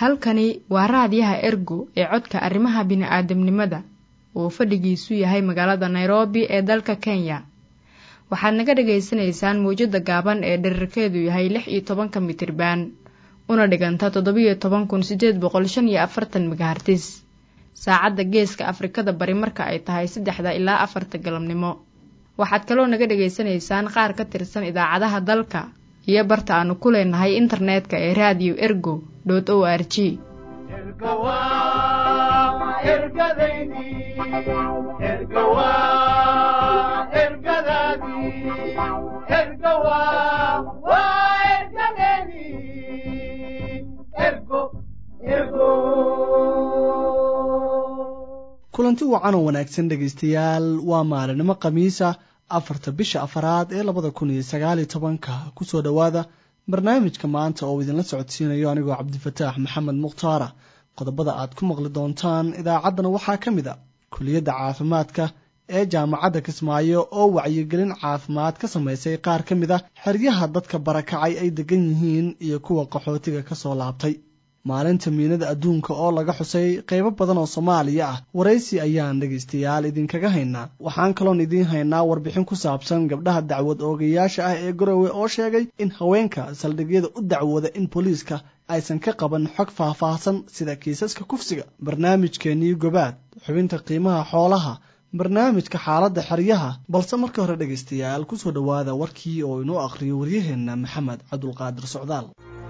halkani waa raadiyaha ergo ee codka arrimaha bini'aadamnimada oo fadhigiisu yahay magaalada nairobi ee dalka kenya waxaad naga dhagaysanaysaan mawjadda gaaban ee dherarkeedu yahay lix iyo tobanka mitriban una dhiganta toddobiyo toban kun siddeed boqol shan iyo afartan megahartis saacadda geeska afrikada bari marka ay tahay saddexda ilaa afarta galabnimo waxaad kaloo naga dhagaysanaysaan qaar ka tirsan idaacadaha dalka iyo barta aanu ku leenahay internetka ee raadiyo ergo dot o r g kulanti wacan oo wanaagsan dhegaystayaal waa maalinimo khamiisa afarta bisha afaraad ee labada kun iyo sagaaliyo tobanka kusoo dhowaada barnaamijka maanta oo idinla socodsiinayo anigoo cabdifataax maxamed mukhtaara qodobada aad ku maqli doontaan idaacaddana waxaa ka mid a kuliyadda caafimaadka ee jaamacadda kismaayo oo wacyigelin caafimaad ka samaysay qaar ka mid a xeryaha dadka barakacay ay degan yihiin iyo kuwa qaxootiga ka soo laabtay maalinta miinada adduunka oo laga xusay qaybo badan oo soomaaliya ah waraysi ayaan dhegaystayaal idinkaga haynaa waxaan kaloon idiin haynaa warbixin ku saabsan gabdhaha dacwad oogayaasha ah ee garowe oo sheegay in haweenka saldhigyada u dacwooda in booliiska aysan ka qaban xog faahfaahsan sida kiisaska kufsiga barnaamijkeenii gobaad xubinta qiimaha xoolaha barnaamijka xaaladda xeryaha balse marka hore dhegaystayaal kusoo dhowaada warkii oo inoo akhriyo waryaheenna maxamed cabdulqaadir socdaal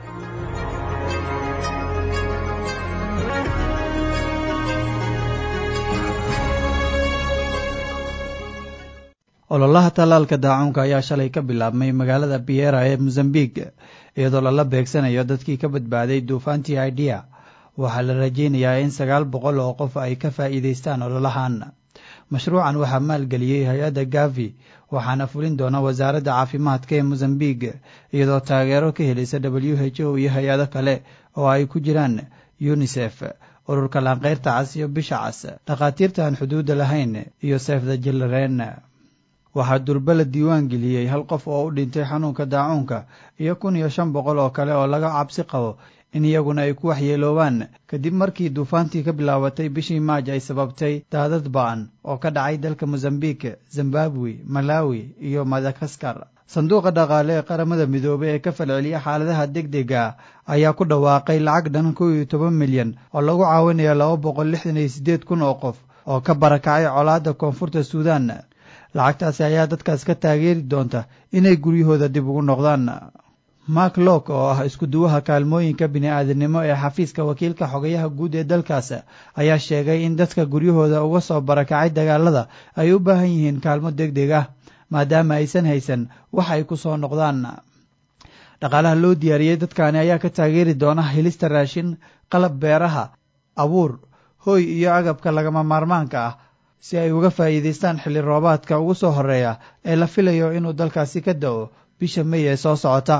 ololaha tallaalka daacuunka ayaa shalay ka bilaabmay magaalada biera ee mosambik iyadoo lala beegsanayo dadkii ka badbaaday duufaantii idea waxaa la rajeynayaa in sagaal boqol oo qof ay ka faa'iidaystaan ololahan mashruucan waxaa maalgeliyey hay-adda gavi waxaana fulin doona wasaaradda caafimaadka ee mosambik iyadoo taageero ka helaysa w h o iyo hay-ado kale oo ay ku jiraan unisef ururka laanqeyrta cas iyo bisha cas dhakhaatiirta aan xuduudda lahayn iyo seefda jilaren waxaa durbe la diiwaan geliyey hal qof oo u dhintay xanuunka daacuunka iyo kun iyo shan boqol oo kale oo laga cabsi qabo in iyaguna ay ku waxyeeloobaan kadib markii duufaantii ka bilaabatay bishii maaj ay sababtay daadad ba-an oo ka dhacay dalka mosambik zimbabwe malawi iyo madagaskar sanduuqa dhaqaale ee qaramada midoobey ee ka falceliya xaaladaha deg dega ayaa ku dhawaaqay lacag dhan kow iyo toban milyan oo lagu caawinayo laba boqol lixdan iyo siddeed kun oo qof oo ka barakacay colaadda koonfurta suudan lacagtaasi ayaa dadkaas ka taageeri doonta inay guryahooda dib ugu noqdaan mark lok oo ah iskuduwaha kaalmooyinka bini-aadamnimo ee xafiiska wakiilka xogayaha guud ee dalkaas ayaa sheegay in dadka guryahooda uga soo barakacay dagaalada ay u baahan yihiin kaalmo deg deg ah maadaama aysan haysan wax ay ku soo noqdaan dhaqaalaha loo diyaariyey dadkaani ayaa ka taageeri doona helista raashin qalab beeraha abuur hooy iyo agabka lagama maarmaanka ah si ay uga faa'iidaystaan xilli roobaadka ugu soo horreeya ee la filayo inuu dalkaasi ka da-o bisha mey ee soo socota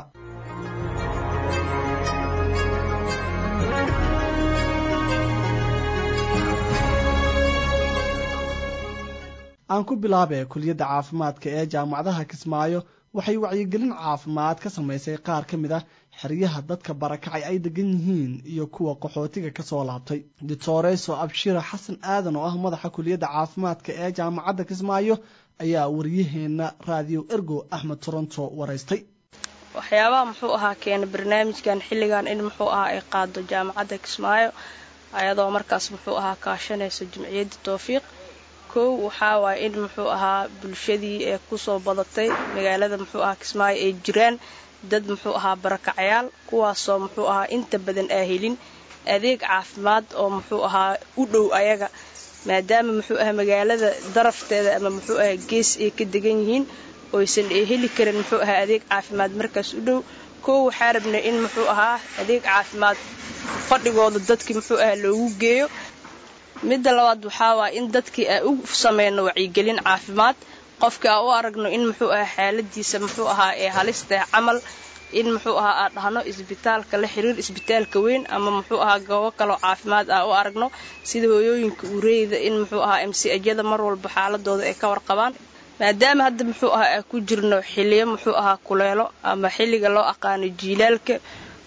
aan ku bilaabe kuliyadda caafimaadka ee jaamacadaha kismaayo waxay wacyigelin caafimaad ka samaysay qaar ka mid ah xeryaha dadka barakacay ay degan yihiin iyo kuwa qaxootiga ka soo laabtay doctoreso abshira xasan aadan oo ah madaxa kuliyadda caafimaadka ee jaamacadda kismaayo ayaa wariyaheenna raadiyo ergo axmed toronto waraystay waxyaabaha muxuu ahaa keena barnaamijkan xilligan in muxuu ahaa ay qaado jaamacadda kismaayo ayadoo markaas muxuu ahaa kaashanayso jimciyadda towfiiq kow waxaa waaya in muxuu ahaa bulshadii ee kusoo badatay magaalada muxuu ahaa kismaayo ay jiraan dad muxuu ahaa barakacayaal kuwaasoo muxuu ahaa inta badan aa helin adeeg caafimaad oo muxuu ahaa u dhow ayaga maadaama muxuu ahaa magaalada darafteeda ama muxuu ahaa gees ay ka degan yihiin oysan ay heli karin muxuu ahaa adeeg caafimaad markaas u dhow kow waxaa rabnay in muxuu ahaa adeeg caafimaad fadhigooda dadkii muxuu ahaa loogu geeyo midda labaad waxaa waaya in dadkii aa u sameyno wacyigelin caafimaad qofkii aa u aragno in muxuu ahaa xaaladiisa muxuu ahaa ee halistaah camal in muxuu ahaa aa dhahno isbitaalka la xiriir isbitaalka weyn ama muxuu ahaa goobo kaloo caafimaad aa u aragno sida hooyooyinka ureeyda in muxuu ahaa mcjada mar walba xaaladooda ay ka warqabaan maadaama hadda muxuu ahaa aa ku jirno xiliyo muxuu ahaa kuleelo ama xilliga loo aqaano jiilaalka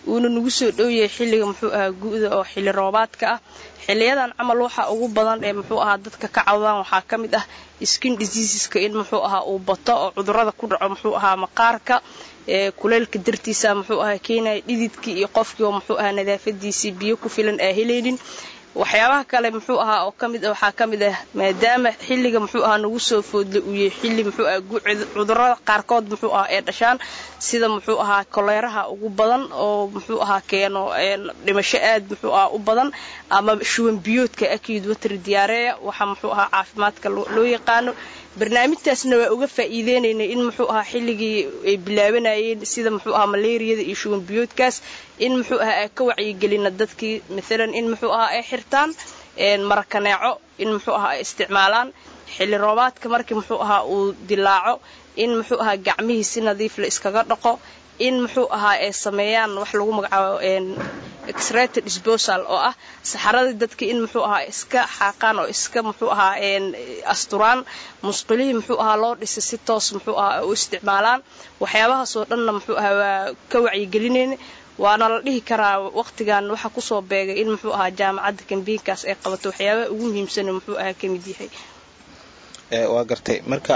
uuna nagu soo dhowyahay xilliga muxuu ahaa gu'da oo xilli roobaadka ah xiliyadan camal waxa ugu badan ee muxuu ahaa dadka ka cawdaan waxaa ka mid ah skin diseaseska in muxuu ahaa uu bato oo cudurada ku dhaco muxuu ahaa maqaarka ee kuleylka dartiisa muxuu ahaa keenaya dhididkii iyo qofkii oo muxuu ahaa nadaafadiisii biyo ku filan aa helaynin waxyaabaha kale muxuu ahaa oo kamid waxaa ka mid ah maadaama xilliga muxuu ahaa nagu soo foodla uu yahay xilli muxuu ahaa cudurada qaarkood muxuu ahaa ee dhashaan sida muxuu ahaa koleeraha ugu badan oo muxuu ahaa keeno dhimasho aad muxuu ahaa u badan ama shuban biyoodka akid water diyaareeya waxa muxuu ahaa caafimaadka loo yaqaano barnaamijtaasna waa uga faa'iideynaynay in muxuu ahaa xilligii ay bilaabanayeen sida muxuu ahaa malaariyada iyo shuban biyoodkaas in muxuu ahaa ay ka wacyigelina dadkii maalan in muxuu ahaa ay xirtaan marakaneeco in muxuu ahaa ay isticmaalaan xilli roobaadka markii muxuu ahaa uu dilaaco in muxuu ahaa gacmihii si nadiif la iskaga dhaqo in muxuu ahaa ay sameeyaan wax lagu magacaabo exrated disposal oo ah saxaradii dadka in muxuu ahaa iska xaaqaan oo iska muxuu ahaa asturaan musqulihii muxuu ahaa loo dhisay si toos muxuu ahaa u isticmaalaan waxyaabahaasoo dhanna muxuu ahaa waa ka wacyigelinayna waana la dhihi karaa waqtigan waxa kusoo beegay in muxuu ahaa jaamacadda kambiinkaas ay qabato waxyaabaha ugu muhiimsana muxuu ahaa ka mid yahay waa gartay marka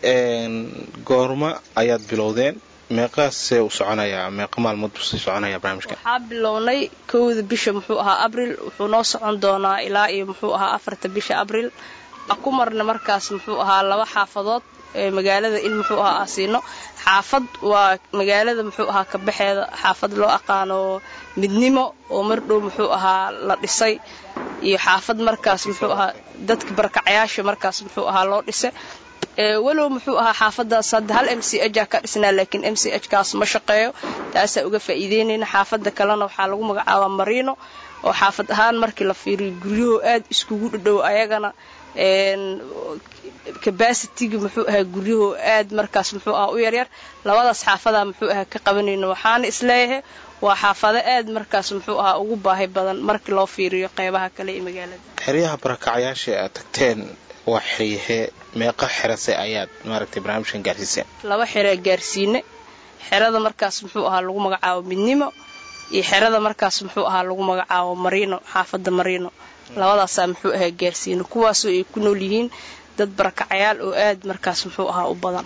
goorma ayaad bilowdeen meeqaasee u soconayaa meeqa maalmood buu sii soconaya barnaamijka waxaa bilownay kowda bisha muxuu ahaa abril wuxuu noo socon doonaa ilaa iyo muxuu ahaa afarta bisha abril ku marna markaas muxuu ahaa laba xaafadood ee magaalada in muxuu ahaa asiino xaafad waa magaalada muxuu ahaa kabaxeeda xaafad loo aqaano midnimo oo mardhow muxuu ahaa la dhisay iyo xaafad markaas muxuu ahaa dadka barakacayaasha markaas muxuu ahaa loo dhisay walow muxuu ahaa xaafadaas hadda hal m c h ka dhisnaa laakiin m c h kaas ma shaqeeyo taasaa uga faa'iideynayna xaafada kalena waxaa lagu magacaabaa mariino oo xaafad ahaan markii la fiiriyo guryahoo aad iskugu dhadhow ayagana cabacitigi muxuu ahaa guryahoo aad markaas muxuu ahaa u yaryar labadaas xaafadaa muxuu ahaa ka qabanayna waxaana isleeyahay waa xaafado aad markaas muxuu ahaa ugu baahi badan markii loo fiiriyo qeybaha kale ee magaalada xeryaha barakacyaasha aad tagteen waa xeryahee meeqa xerase ayaad maaragtay barnaamijkan gaarsiiseen laba xeraa gaarsiine xerada markaas muxuu ahaa lagu magacaabo midnimo iyo xerada markaas muxuu ahaa lagu magacaabo mariino xaafada mariino labadaasaa muxuu ahaa gaarsiine kuwaasoo ay ku nool yihiin dad barakacayaal oo aad markaas muxuu ahaa u badan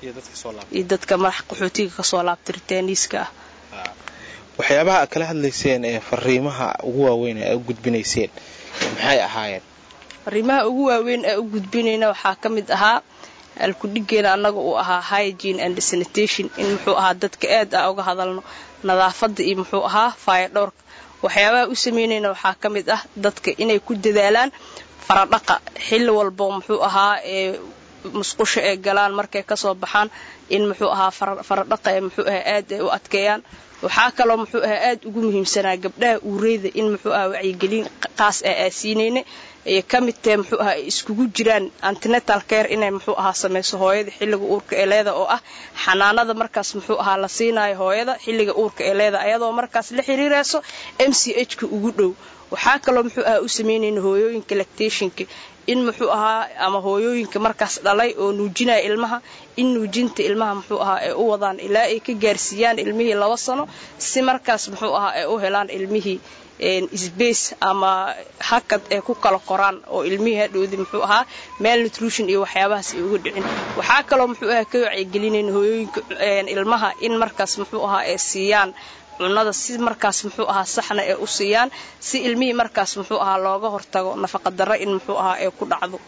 iyo dadka madax qaxootiga kasoo laabta ritaaniiska ah waxyaabaha aad kala hadlayseen ee fariimaha ugu waaweyn ee u gudbinayseen maxay ahaayeen fariimaha ugu waaweyn ee u gudbinayna waxaa ka mid ahaa alkudhigeena annaga uu ahaa hygiene and sanitation in muxuu ahaa dadka aad a uga hadalno nadaafadda iyo muxuu ahaa faayadhowrka waxyaabaha u sameynayna waxaa ka mid ah dadka inay ku dadaalaan faradhaqa xilli walbo muxuu ahaa ee musqusho ay galaan markay kasoo baxaan in muxuu ahaa faradhaqa ee muxuu ahaa aad ay u adkeeyaan waxaa kaloo muxuu ahaa aad ugu muhiimsanaa gabdhaha uureyda in muxuu ahaa wacyigelin qaas ah aasiinayna ay ka mid tahe muxuu ahaa ay iskugu jiraan antinetal care inay muxuu ahaa samayso hooyada xilliga uurka ee leeda oo ah xanaanada markaas muxuu ahaa la siinayo hooyada xilliga uurka ee leeda ayadoo markaas la xiriirayso m c h ka ugu dhow waxaa kaloo muxuu ahaa u samaynayna hooyooyinka lactationka in muxuu ahaa ama hooyooyinka markaas dhalay oo nuujinaya ilmaha in nuujinta ilmaha muxuu ahaa ay u wadaan ilaa ay ka gaarsiiyaan ilmihii laba sano si markaas muxuu ahaa ay u helaan ilmihii sbace ama hakad ay ku kala koraan oo ilmihii hadhowdi muxuu ahaa meel nutrition iyo waxyaabahaas ay uga dhicin waxaa kaloo muxuu ahaa ka wacyigelinayna hooyooyinka ilmaha in markaas muxuu ahaa ay siiyaan cunada si markaas muxuu ahaa saxna ay u siiyaan si ilmihii markaas muxuu ahaa looga hortago nafaqadarro in muxuu ahaa ay ku dhacdo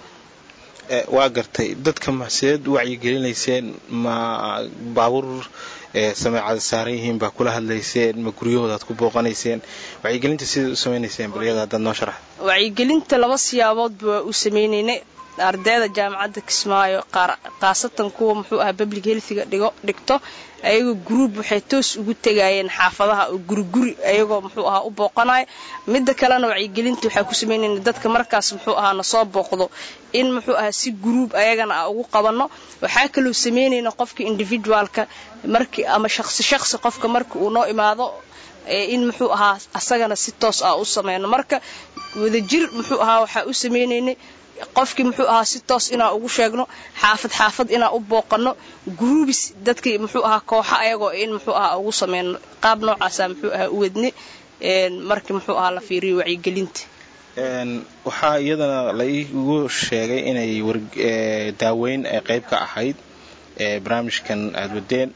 waa gartay dadka maxseed u wacyigelinayseen ma baabuur sameecada saaran yihiin baa kula hadlayseen ma guryahoodaad ku booqanayseen wacyigelinta sidaad u samaynayseen bal iyada haddaad noo sharax wacyigelinta laba siyaaboodba waa u sameynaynay ardayda jaamacadda kismaayo khaasatan kuwa muxuu ahaa public healthiga dhigo dhigto ayagoo gruub waxay toos ugu tegayeen xaafadaha oo guriguri ayagoo muxuu ahaa u booqanayo midda kalena wacyigelinta waxaa ku samaynayna dadka markaas muxuu ahaa nasoo booqdo in muxuu ahaa si gruub ayagana a ugu qabanno waxaa kaloo samaynayna qofka individualka markii ama shaqsi shaqsi qofka marka uu noo imaado in muxuu ahaa asagana si toos ah u sameyno marka wadajir muxuu ahaa waxaa u sameynaynay qofkii muxuu ahaa si toos inaa ugu sheegno xaafad xaafad inaa u booqano gruubis dadkii muxuu ahaa kooxa ayagoo in muxuu ahaa ugu sameyno qaab noocaasa muxuu ahaa u wadne markii muxuu ahaa la fiiriyo wacyigelinta waxaa iyadana la iigu sheegay inay daaweyn ay qayb ka ahayd barnaamijkan aada wadeen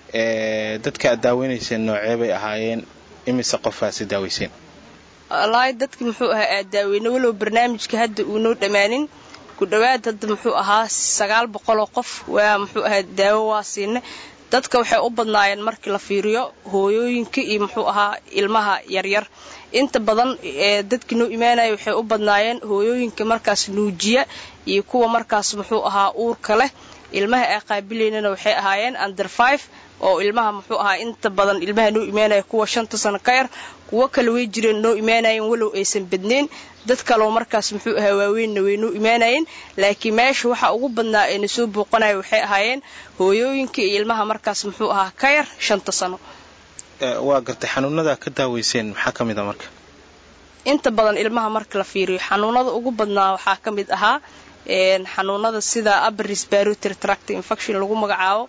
dadka aad daaweynayseen noocee bay ahaayeen imise qofaasi daaweyseen wallaahi dadki muxuu ahaa aad daaweyne walow barnaamijka hadda uunoo dhammaanin ku dhowaad hadda muxuu ahaa sagaal boqoloo qof waa muxuu ahaa daawo waa siina dadka waxay u badnaayeen markii la fiiriyo hooyooyinka iyo muxuu ahaa ilmaha yaryar inta badan dadkii noo imaanaya waxay u badnaayeen hooyooyinka markaas nuujiya iyo kuwa markaas muxuu ahaa uurka leh ilmaha ay qaabilaynana waxay ahaayeen under five oo ilmaha muxuu ahaa inta badan ilmaha noo imaanaya kuwa shanta sano ka yar kuwo kale way jireen noo imaanayeen walow aysan badnayn dad kaleo markaas muxuu ahaa waaweynna way noo imaanayeen laakiin meesha waxa ugu badnaa ayna soo booqanaya waxay ahaayeen hooyooyinka iyo ilmaha markaas muxuu ahaa ka yar shanta sano waa gartay xanuunada ka daaweyseen maxaa ka mid a marka inta badan ilmaha marka la fiiriyo xanuunada ugu badnaa waxaa ka mid ahaa xanuunada sida upper respiratory tract infection lagu magacaabo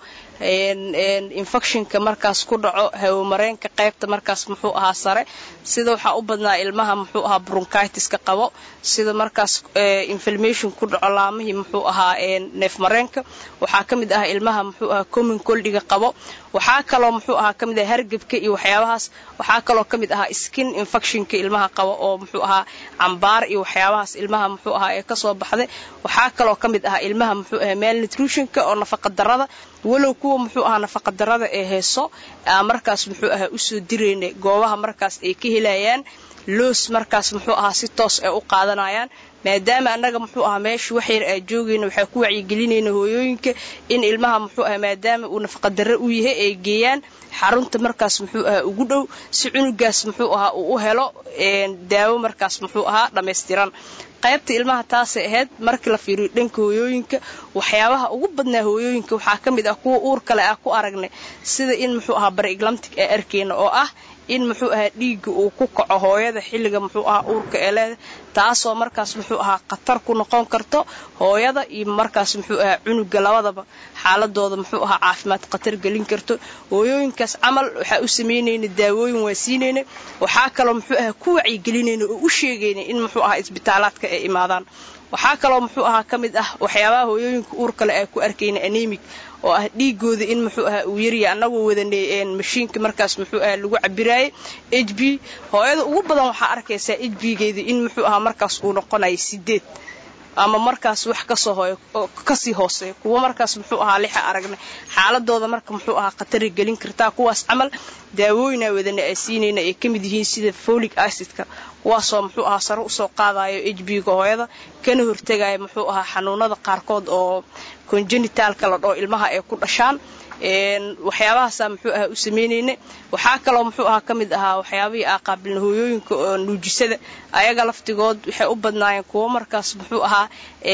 infectionka markaas ku dhaco hawomareenka qaybta markaas muxuu ahaa sare sida waxaa u badnaa ilmaha muxuu ahaa bronchitiska qabo sida markaas inflammation ku dhaco laamihii muxuu ahaa neefmareenka waxaa ka mid ah ilmaha muxuu ahaa common coldiga qabo waxaa kaloo muxuu ahaa ka mid ah hargebka iyo waxyaabahaas waxaa kaloo ka mid ahaa skin infectionka ilmaha qabo oo muxuu ahaa cambaar iyo waxyaabahaas ilmaha muxuu ahaa ee kasoo baxday waxaa kaloo ka mid ahaa ilmaha muxuu ahaa malnutritionka oo nafaqa darada walow kuwa muxuu ahaa nafaqa darada ee heeso markaas muxuu ahaa usoo dirayna goobaha markaas ay ka helayaan loos markaas muxuu ahaa si toos ay u qaadanayaan maadaama annaga muxuu ahaa meesha wax yar aa joogayna waxaa ku wacyigelinayna hooyooyinka in ilmaha muxuu ahaa maadaama uu nafaqadarre u yahay ay geeyaan xarunta markaas muxuu ahaa ugu dhow si cunugaas muxuu ahaa uu u helo daawo markaas muxuu ahaa dhammaystiran qaybta ilmaha taasay ahayd markii la fiiriyo dhanka hooyooyinka waxyaabaha ugu badnaa hooyooyinka waxaa ka mid ah kuwa uur kale ah ku aragnay sida in muxuu ahaa bareglamtic ee arkeyna oo ah in muxuu ahaa dhiigga uu ku kaco hooyada xilliga muxuu ahaa uurka ee leeda taasoo markaas muxuu ahaa khatar ku noqon karto hooyada iyo markaas muxuu ahaa cunuga labadaba xaaladooda muxuu ahaa caafimaad khatar gelin karto hooyooyinkaas camal waxaa u samaynayna daawooyin waa siinayna waxaa kaloo muxuu ahaa ku wacyigelinayna oo u sheegayna in muxuu ahaa isbitaalaadka ay imaadaan waxaa kaloo muxuu ahaa ka mid ah waxyaabaha hooyooyinka uur kale ay ku arkayna anemig oo ah dhiigooda in muxuu ahaa uu yarya annagoo wadanay mashiinka markaas muxuu ahaa lagu cabiraayay h b hooyada ugu badan waxaa arkaysaa h b-geeda in muxuu ahaa markaas uu noqonayo sideed ama markaas wax kasoo hooy kasii hooseeya kuwo markaas muxuu ahaa lixa aragnay xaaladooda marka muxuu ahaa khatari gelin kartaa kuwaas camal daawooyinaa wadana ay siinayna ay ka mid yihiin sida folic acidka kuwaasoo muxuu ahaa sare usoo qaadayo h b-ga hooyada kana hortegaya muxuu ahaa xanuunada qaarkood oo congenitalka la dhoo ilmaha ay ku dhashaan waxyaabahaasaa muxuu ahaa u samaynayna waxaa kaloo muxuu ahaa ka mid ahaa waxyaabihii aa qaabilna hooyooyinka oo nuujisada ayaga laftigood waxay u badnaayeen kuwo markaas muxuu ahaa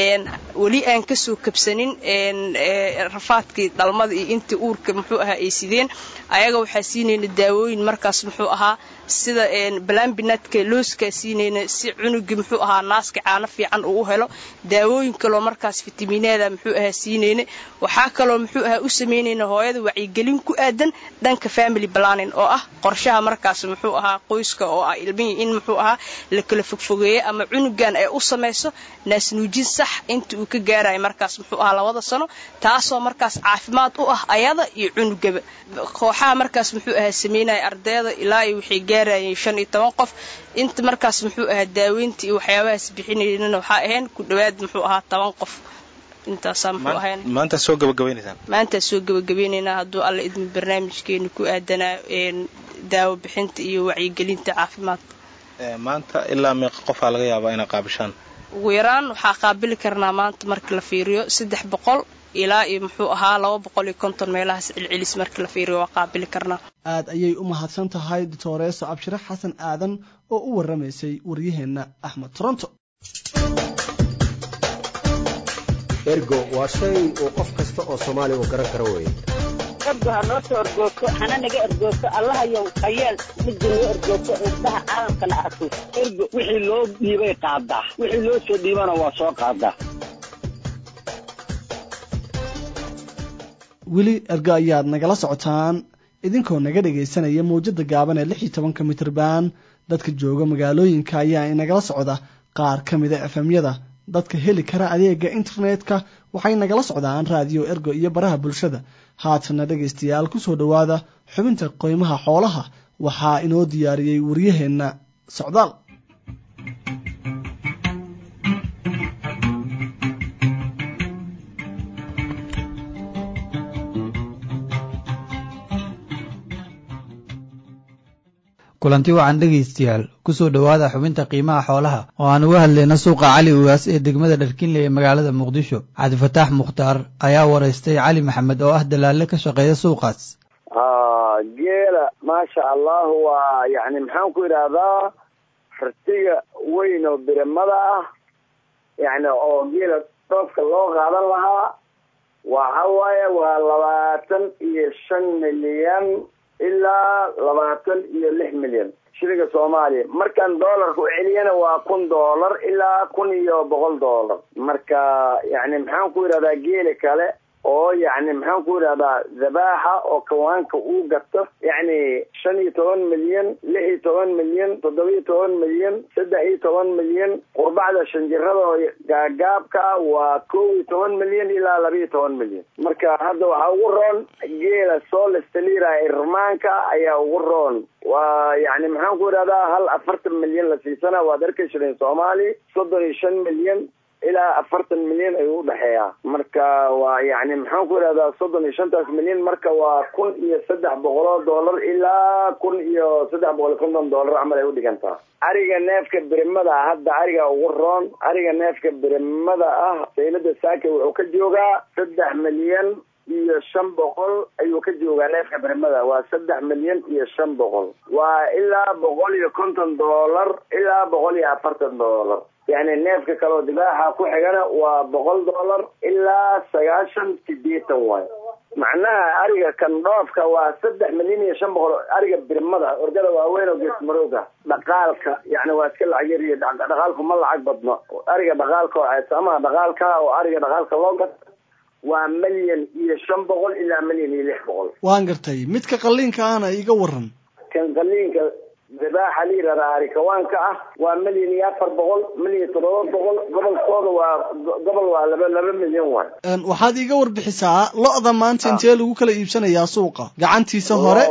weli aan kasoo kabsanin rafaadkii dhalmada iyo intii uurka muxuu ahaa ay sideen ayaga waxaa siinayna daawooyin markaas muxuu ahaa sida balambinadka looskaa siinayna si cunugii muxuu ahaa naaska caano fiican uu u helo daawooyin kaloo markaas fitamiineeda muxuu ahaa siinayna waxaa kaloo muxuu ahaa u samaynayna hooyada wacyigelin ku aadan dhanka family planning oo ah qorshaha markaas muxuu ahaa qoyska oo ah ilmihii in muxuu ahaa la kala fogfogeeyo ama cunugan ay u samayso naasnuujin sax inta uu ka gaarayo markaas muxuu ahaa labada sano taasoo markaas caafimaad u ah ayada iyo cunugaba kooxaha markaas muxuu ahaa samaynaya ardayda ilaa iyo waxay gaarayeen shan iyo toban qof inta markaas muxuu ahaa daaweynta iyo waxyaabahaas bixinaynana waxaa ahayn ku dhowaad muxuu ahaa toban qof intaasaa muxuu ahayn maanta soo gabagabaynaysaan maantaa soo gabagabeynaynaa hadduu alla idmi barnaamijkeenu ku aadanaa daawo bixinta iyo wacyigelinta caafimaadka maanta ilaa meeqa qofaa laga yaabaa inay qaabishaan ugu yaraan waxaa qaabili karnaa maanta marka la fiiriyo saddex boqol ilaa iyo muxuu ahaa laba boqol iyo konton meelahaas celcelis marka la fiiriyo waa qaabili karnaa aad ayay u mahadsan tahay doctoreeso abshire xasan aadan oo u warramaysay waryaheenna axmed toronto ergo waa shay uu qof kasta oo soomaaliya uu garan karo weeye ergo ha noo soo ergoogto hana naga ergoogto allahayow hayeel midda noo ergoogto indhaha caalamkana arko ergo wixii loo dhiibay qaadaa wixii loo soo dhiibana waa soo qaadaa weli ergo ayaad nagala socotaan idinkoo naga dhegaysanaya mawjadda gaaban ee lix iyo tobanka mitrban dadka jooga magaalooyinka ayaa inagala socda qaar ka mida efemyada dadka heli kara adeega internetka waxay nagala socdaan raadiyo ergo iyo baraha bulshada haatana dhegaystayaal kusoo dhowaada xubinta qoymaha xoolaha waxaa inoo diyaariyey waryaheenna socdaal kulanti wacan dhegaystayaal kusoo dhowaada xubinta qiimaha xoolaha oo aan uga hadlayna suuqa cali ugaas ee degmada dharkinle ee magaalada muqdisho cabdifataax mukhtaar ayaa waraystay cali maxamed oo ah dalaalle ka shaqeeya suuqaas geela maasha allahu waa yani maxaan ku idhaahdaa rartiga weyn oo birimada ah yani oo geela dhoofka loo qaadan lahaa waxa waaye waa labaatan iyo shan milyan ilaa labaatan iyo lix milyan shilinka soomaaliya markaan doolarka u celiyana waa kun doolar ilaa kun iyo boqol doolar marka yani maxaan ku idhahdaa geeli kale oo yani maxaan ku idhahdaa dabaaxa oo kawaanka uu gato yani shan iyo toban milyan lix iyo toban milyan toddoba iyo toban milyan saddex iyo toban milyan qurbacda shanjirada oo gaagaabka waa kow iyo toban milyan ilaa laba iyo toban milyan marka hadda waxaa ugu roon geela solestalira irmaanka ayaa ugu roon waa yani maxaan ku idhahdaa hal afartan milyan la siisana waad arki shilin soomaali soddon iyo shan milyan ilaa afartan milyan ayuu udhexeeyaa marka waa yani maxaan ku idhahdaa soddon iyo shantaas milyan marka waa kun iyo saddex boqoloo doolar ilaa kun iyo saddex boqol iyo konton doolar camal ay udhigantaa ariga neefka birimada ah hadda ariga ugu roon ariga neefka birimada ah saylada saaka wuxuu ka joogaa saddex milyan iyo shan boqol ayuu ka joogaa neefka birimada waa saddex milyan iyo shan boqol waa ilaa boqol iyo konton doolar ilaa boqol iyo afartan doolar yani neefka kaleo dibaaxa ku xigana waa boqol doolar ilaa sagaashan sideetan waay macnaha ariga kan dhoofka waa saddex milyan iyo shan boqol ariga birmada orgada waaweyn oo geesmarooga dhaqaalka yani waa iska lacag yar iyo dhaqaalku ma lacag badno ariga dhaqaalka ama dhaqaalka oo ariga dhaqaalka loo gato waa milyan iyo shan boqol ilaa milyan iyo lix boqol waan gartay midka qalliinka ahna iga waran kan qalliinka dabaaxa la yidhahdaa arikawaanka ah waa milyan iyo afar boqol milyan iyo toddoba boqol gobolkooda waa gobol waa laba laba milyan waay waxaad iiga warbixisaa lo-da maanta intee lagu kala iibsanayaa suuqa gacantiisa hore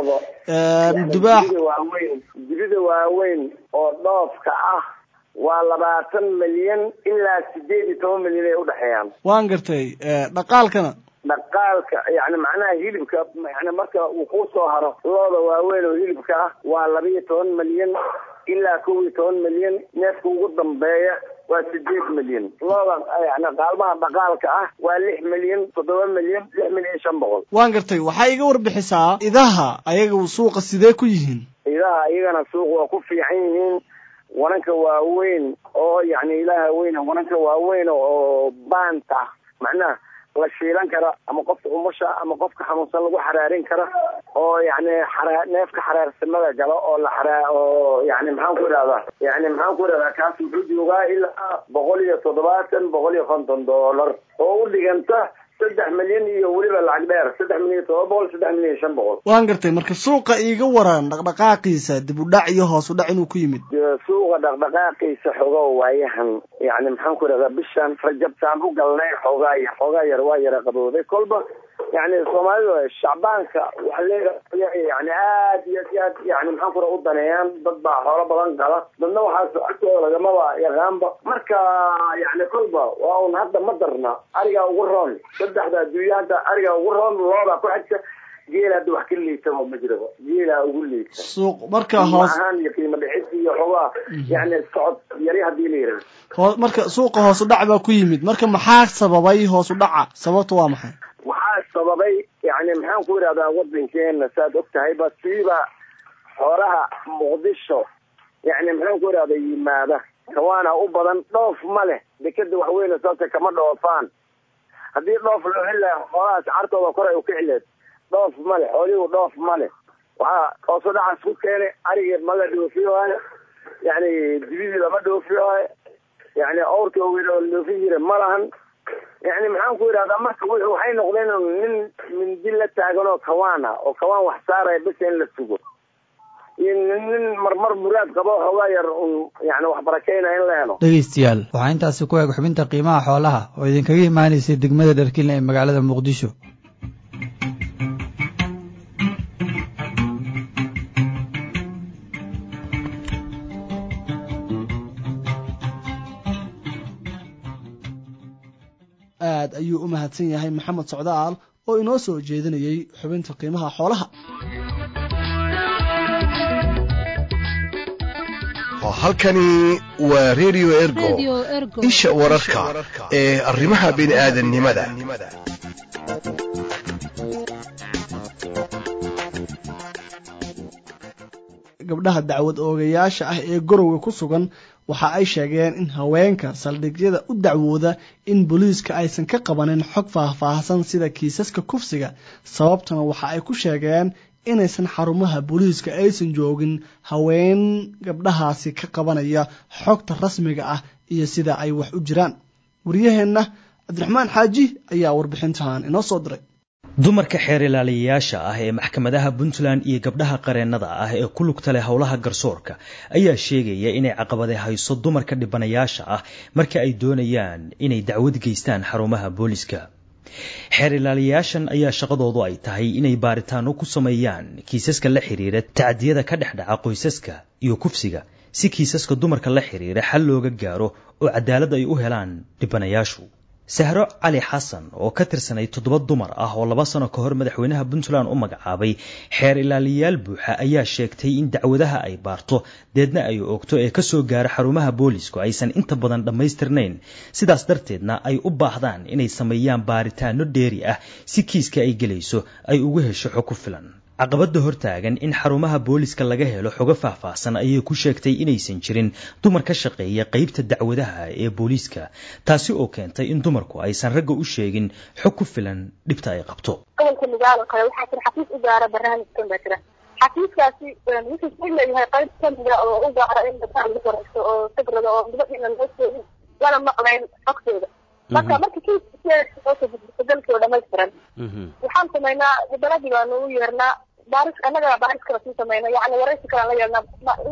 dubaax waaweyn dibida waaweyn oo dhoofka ah waa labaatan milyan ilaa sideed iyo toban milyan ay udhexeeyaan waan gartay dhaqaalkana dhaqaalka yani macnaha hilibka yani marka uu kusoo haro looda waaweyn oo hilibka ah waa laba iyo toban milyan ilaa kow iyo toban milyan neefka ugu dambeeya waa sideed milyan looda yani qaalmaha dhaqaalka ah waa lix milyan toddoba milyan lix milyan shan boqol waan gartay waxaa iga warbixisaa idaha ayaga suuqa sidee ku yihiin idaha iyagana suuq waa ku fiican yihiin wananka waaweyn oo yani ilaha weyn wananka waaweyn oo baanta macnaha la shiilan kara ama qofka umusha ama qofka xanuunsan lagu xaraarin kara oo yani xara neefka xaraarsimada galo oo la xaraa oo yani maxaan ku idhahdaa yani maxaan ku idhahdaa kaas wuxuu joogaa ilaa boqol iyo toddobaatan boqol iyo konton doolar oo u dhiganta saddex milyan iyo weliba lacag dheer saddex milyan iyo todoba boqol saddex milyan iyo shan boqol waan gartay marka suuqa iiga waran dhaqdhaqaaqiisa dib u dhac iyo hoos u dhac inuu ku yimid suuqa dhaqdhaqaaqiisa xogo waayahan yani maxaan ku idhahdaa bishan rajabtaan u galnay xoogaa yar xoogaa yar waa yara qabooday kolba yani soomaalida shacbaanka waxa leeyahay yani aad iyo aad yani maxaan kura u daneeyaan dad baa xoolo badan qaba dadna waxaas agtooda lagamaba yaqaanba marka yani kolba waa un hadda ma darna arigaa ugu roon saddexda adduunya hadda arigaa ugu roon looda ku xigta geela hadda wax ka liitaba ma jiraba geelaa ugu liita suuq marka hoos ahaan iyo qiimo dhicid iyo xogaa yani socod yari hadii la yidhahdo hoo marka suuqa hoos u dhac baa ku yimid marka maxaa sababay hoos u dhaca sababta waa maxay waxaa sababay yani maxaan ku idhahdaa wadankeena saad og tahayba siiba xoolaha muqdisho yani maxaan ku idhahda yimaada kawaana u badan dhoof ma leh dekeda waxweyne sababta kama dhoofaan haddii dhoof loo heli laha xoolahaas cartooda kor ay u kici leed dhoof male xoolihu dhoof male waxaa hoosu dhacaas ku keenay arigii ma la dhoofiyooyo yani dibidii lama dhoofiyooyo yani awrkii ogeyn oo la dhoofin jira ma lahan yani maxaan ku yidhahdaa marka w waxay noqdeen nin mindi la taagan oo kawaan ah oo kawaan wax saaraya bes in la sugo iyo nin marmar muraad qabo xoogaa yar un yani wax barakeynaya in la helo dhegeystayaal waxaa intaasi ku eeg xubinta qiimaha xoolaha oo idinkaga imaanaysay degmada dharkiinle ee magaalada muqdisho aad ayuu u mahadsan yahay maxamed socdaal oo inoo soo jeedinayey xubinta qiimaha xoolaha halkani waa redio ergo isha wararka ee arrimaha bini'aadannimada gabdhaha dacwad oogayaasha ah ee gorowga ku sugan waxa ay sheegeen in haweenka saldhigyada u dacwooda in booliiska aysan ka qabanin xog faahfaahsan sida kiisaska kufsiga sababtuna waxa ay ku sheegeen inaysan xarumaha booliiska aysan joogin haween gabdhahaasi ka qabanaya xogta rasmiga ah iyo sida ay wax u jiraan waryaheenna cabdiraxmaan xaaji ayaa warbixintan inoo soo diray dumarka xeer ilaaliyayaasha ah ee maxkamadaha puntland iyo gabdhaha qareennada ah ee ku lugta leh howlaha garsoorka ayaa sheegaya inay caqabade hayso dumarka dhibanayaasha ah marka ay doonayaan inay dacwad geystaan xarumaha booliska xeer ilaaliyayaashan ayaa shaqadoodu ay tahay inay baaritaano ku sameeyaan kiisaska la xiriira tacdiyada ka dhex dhaca qoysaska iyo kufsiga si kiisaska dumarka la xiriira xal looga gaaro oo cadaalad ay u helaan dhibanayaashu sahro cali xasan oo ka tirsanay toddoba dumar ah oo laba sano ka hor madaxweynaha puntland u magacaabay xeer ilaaliyayaal buuxa ayaa sheegtay in dacwadaha ay baarto deedna ay oogto ee kasoo gaara xarumaha boolisku aysan inta badan dhammaystirnayn sidaas darteedna ay u baahdaan inay sameeyaan baaritaano dheeri ah si kiiska ay gelayso ay ugu hesho xog ku filan caqabada hortaagan in xarumaha booliska laga helo xogo faahfaahsan ayay ku sheegtay inaysan jirin dumar ka shaqeeya qeybta dacwadaha ee booliiska taasi oo keentay in dumarku aysan ragga u sheegin xog ku filan dhibta ay qabto gobolka nugaal kale waxaa jira xafiis u gaara barnaamijkan baa jira xafiiskaasi wuxuu u leeyahay qayb kamida oo u gaara in dadka lagu waraysto oo sagrada oo gabadhiina loo sheegin lana maqlayn xogtooda marka marka kiiska dalkii oo dhamaystiran waxaan samaynaa baladii baanu u yeernaa baaris annaga baaris kala sii samayna yani waraysi kalaan la yeelnaa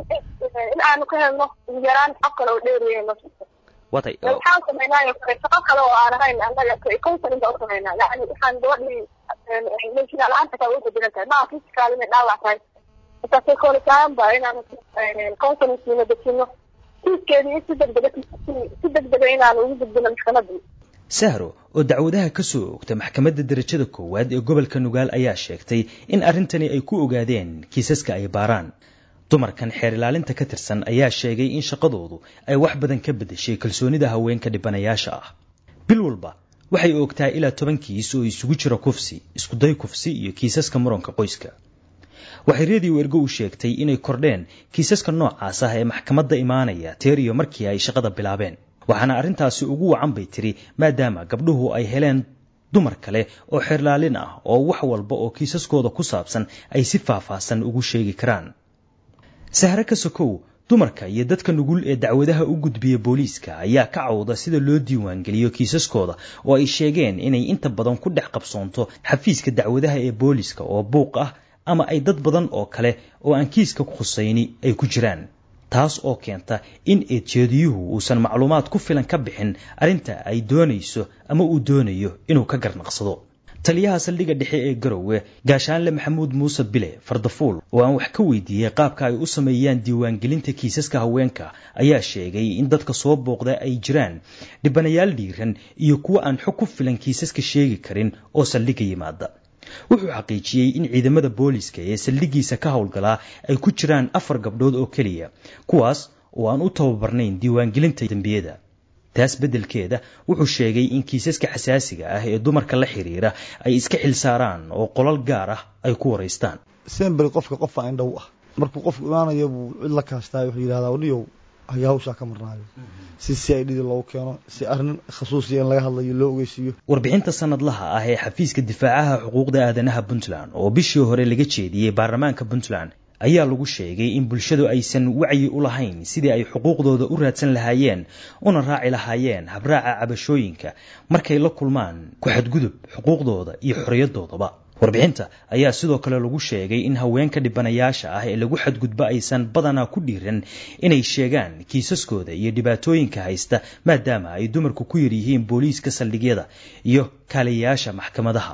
in aanu ka helno ugu yaraan xog kale oo dheeriya noo jirto watay waxaan samaynaayo kale shaqo kale oo aan ahayn annaga counseling baa u samaynaa yani waxaan gabadhii meeshina la-aanta kaa uga bedelan tahay maa physical inay dhaawac tahay markaasay koolitaan ba inaanu counseling siino dejino kiiskeedii si degdega si degdega inaanu ugu gudbino maxkamadii sahro oo dacwadaha ka soo oogta maxkamadda darajada koowaad ee gobolka nugaal ayaa sheegtay in arrintani ay ku ogaadeen kiisaska ay baaraan dumarkan xeer ilaalinta ka tirsan ayaa sheegay in shaqadoodu ay wax badan ka beddeshay kalsoonida haweenka dhibanayaasha ah bil walba waxay oogtaa ilaa toban kiis oo isugu jira kufsi iskuday kufsi iyo kiisaska muranka qoyska waxay redio ergo u sheegtay inay kordheen kiisaska noocaas ah ee maxkamadda imaanaya teer iyo markii ay shaqada bilaabeen waxaana arrintaasi ugu wacan bay tiri maadaama gabdhuhu ay heleen dumar kale oo xeerlaalin ah oo wax walba oo kiisaskooda ku saabsan ay si faahfaahsan ugu sheegi karaan sahre ka sokow dumarka iyo dadka nugul ee dacwadaha u gudbiya booliiska ayaa ka cawda sida loo diiwaangeliyo kiisaskooda oo ay sheegeen inay inta badan ku dhex qabsoonto xafiiska dacwadaha ee booliiska oo buuq ah ama ay dad badan oo kale oo aan kiiska khusayni ay ku jiraan taas oo keenta in eedjeediyuhu uusan macluumaad ku filan ka bixin arrinta ay doonayso ama uu doonayo inuu ka garnaqsado taliyaha saldhigga dhexe ee garowe gaashaanle maxamuud muuse bile fardafuul oo aan wax ka weydiiyey qaabka ay u sameeyaan diiwaangelinta kiisaska haweenka ayaa sheegay in dadka soo booqda ay jiraan dhibanayaal dhiiran iyo kuwa aan xog ku filan kiisaska sheegi karin oo saldhigga yimaada wuxuu xaqiijiyey in ciidamada booliska ee saldhiggiisa ka howlgalaa ay ku jiraan afar gabdhood oo keliya kuwaas oo aan u tababarnayn diiwaangelinta dembiyada taas beddelkeeda wuxuu sheegay in kiisaska xasaasiga ah ee dumarka la xiriira ay iska xilsaaraan oo qolal gaar ah ay ku waraystaan semberi qofka qofa indhow ah markuu qofku imaanayo buu cid la kaastaa wuxuu yidhahdaa waliyow ayaa hawshaa ka marnaayo si c i d da loogu keeno si arrin khasuusiya in laga hadlayo loo ogeysiiyo warbixinta sanadlaha ah ee xafiiska difaacaha xuquuqda aadanaha puntland oo bishii hore laga jeediyey baarlamaanka puntland ayaa lagu sheegay in bulshadu aysan wacyi u lahayn sidii ay xuquuqdooda u raadsan lahaayeen una raaci lahaayeen habraaca cabashooyinka markay la kulmaan ku xadgudub xuquuqdooda iyo xorriyadoodaba warbixinta ayaa sidoo kale lagu sheegay in haweenka dhibanayaasha ah ee lagu xadgudbo aysan badanaa ku dhiiran inay sheegaan kiisaskooda iyo dhibaatooyinka haysta maadaama ay dumarku ku yar yihiin booliiska saldhigyada iyo kaaliyayaasha maxkamadaha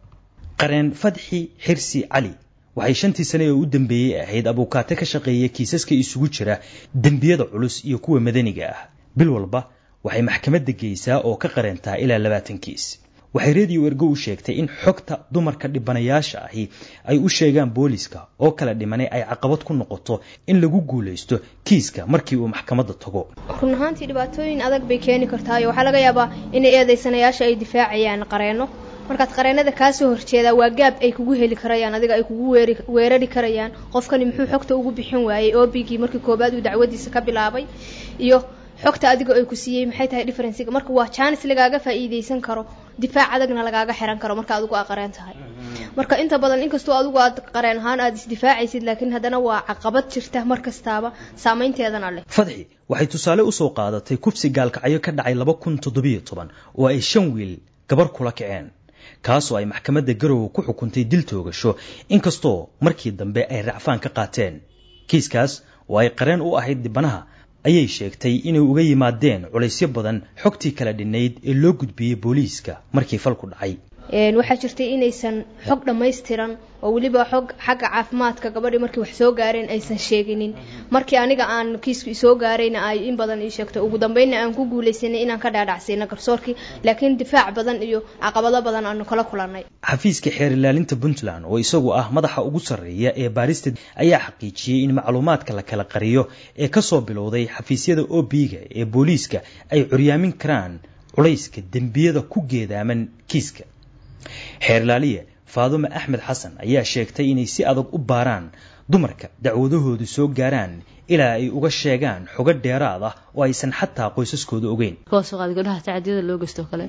qareen fadxi xirsi cali waxay shantii sane ee u dambeeyey ahayd abuukaate ka shaqeeya kiisaska isugu jira dembiyada culus iyo kuwa madaniga ah bil walba waxay maxkamadda geysaa oo ka qareentaa ilaa labaatan kiis waxay rediyo ergo u sheegtay in xogta dumarka dhibanayaasha ahi ay u sheegaan booliska oo kala dhimanay ay caqabad ku noqoto in lagu guulaysto kiiska markii uu maxkamadda tago run ahaantii dhibaatooyin adag bay keeni kartaayo waxaa laga yaabaa inay eedaysanayaasha ay difaacayaan qareenno markaad qareenada kaasoo horjeedaa waa gaab ay kugu heli karayaan adiga ay kugu weerari karayaan qofkani muxuu xogta ugu bixin waayey obigii markii koobaad uu dacwadiisa ka bilaabay iyo xogta adiga ay ku siiyey maxay tahay differenciga marka waa jaanis lagaaga faa'iidaysan karo difaac adagna lagaaga xiran karo marka adigu aa qareen tahay marka inta badan inkastoo adigu aad qareen ahaan aad isdifaacaysid laakiin haddana waa caqabad jirta mar kastaaba saameynteedana leh fadxi waxay tusaale usoo qaadatay kufsi gaalkacyo ka dhacay laba kun toddobiyo toban oo ay shan wiil gabar kula kaceen kaasoo ay maxkamadda garowe ku xukuntay dil toogasho inkastoo markii dambe ay racfaan ka qaateen kiiskaas oo ay qareen u ahayd dhibanaha ayay sheegtay inay uga yimaadeen culaysyo badan xogtii kala dhinnayd ee loo gudbiyey booliiska markii falku dhacay waxaa jirtay inaysan xog dhammaystiran oo weliba xog xagga caafimaadka gabadhii markii wax soo gaareen aysan sheeginin markii aniga aan kiisku isoo gaarayna ay in badan ii sheegtay ugu dambeynna aan ku guulaysanay inaan ka dhaadhacsayna garsoorkii laakiin difaac badan iyo caqabado badan aanu kala kulannay xafiiska xeer ilaalinta puntland oo isagu ah madaxa ugu sarreeya ee baarista ayaa xaqiijiyey in macluumaadka la kala qariyo ee kasoo bilowday xafiisyada ob-ga ee booliiska ay curyaamin karaan culayska dembiyada ku geedaaman kiiska xeerlaaliye faadume axmed xasan ayaa sheegtay inay si adag u baaraan dumarka dacwadahoodu soo gaaraan ilaa ay uga sheegaan xogo dheeraad ah oo aysan xataa qoysaskooda ogeyn gabdhaha tacadiyada loo geysto kale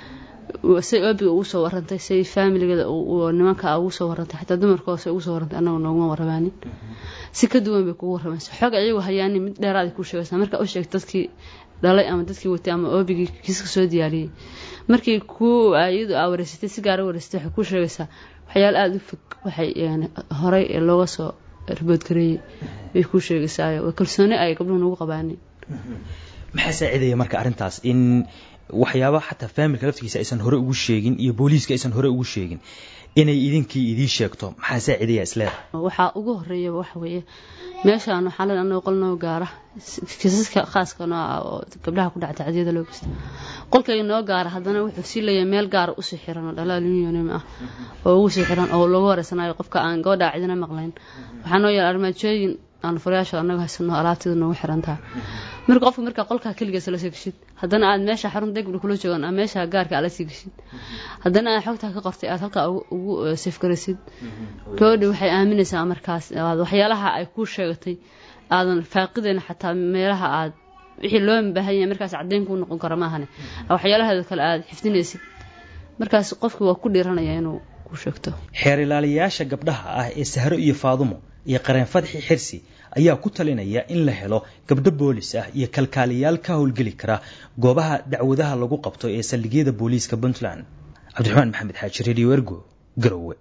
say obiga ugu soo warantay say faamiligada nimanka ugu soo warantay xataa dumarka hoose ugu soo warantay annaga nooguma warramaanin si ka duwan bay kugu warramaysa xog ayagu hayaani mid dheeraad ay kuu sheegaysaa marka u sheegta dadkii dhalay ama dadkii watay ama obigii kiiska soo diyaariyey markii ku iyadu aa wareysatay si gaara wareysatay waxay kuu sheegaysaa waxyaala aada u fog waxay horey looga soo riboodgareeyey bay kuu sheegaysaayo kalsooni ay gabdhuhu nagu qabaanin maxaa saacidaya marka arrintaas in waxyaaba xataa faamilka laftigiisa aysan hore ugu sheegin iyo booliiska aysan hore ugu sheegin inay idinkii idiin sheegto maxaa saacidaya isleeda waxaa ugu horeeya waxa weeye meeshaan waxaa la anoo qol noo gaara kiisaska khaaska noo ah oo gabdhaha ku dhaca tacdiyada loo geysta qolkayga noo gaara haddana wuxuu sii leeyahay meel gaara usii xiran oo dhalaal unionim ah oo ugu sii xiran oo loogu horeysanayo qofka aan gabadha cidina maqlayn waxaa noo yaala armaajooyin aan furayaasha anaga haysano alaabteeda noogu xirantaha marka qofka markaa qolkaa keligiisa lasii geshid haddana aad meesha xarun degbi kula joogaan ama meesha gaarka aad lasii geshid haddana aad xogtaa ka qortay aad halkaa ugu safgaraysid gabadha waxay aaminaysaa markaas waxyaalaha ay kuu sheegatay aadan faaqidayn xataa meelaha aad wixii loo baahan yahay markaas caddeyn kuu noqon karo maahane waxyaalaheeda kale aad xifdinaysid markaas qofki waa ku dhiiranaya inuu ku sheegto xeer ilaaliyayaasha gabdhaha ah ee sahro iyo faadumo iyo qareen fadxi xirsi ayaa ku talinaya in la helo gabdho boolis ah iyo kalkaaliyaal ka howlgeli kara goobaha dacwadaha lagu qabto ee saldhigyada booliiska puntland cabdiraxmaan maxamed xaaji radio ergo garowe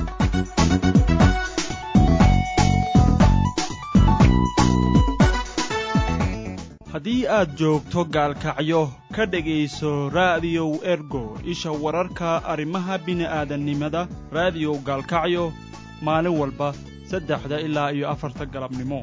haddii aad joogto gaalkacyo ka dhegayso raadiyow ergo isha wararka arrimaha bini'aadannimada raadiyow gaalkacyo maalin walba saddexda ilaa iyo afarta galabnimo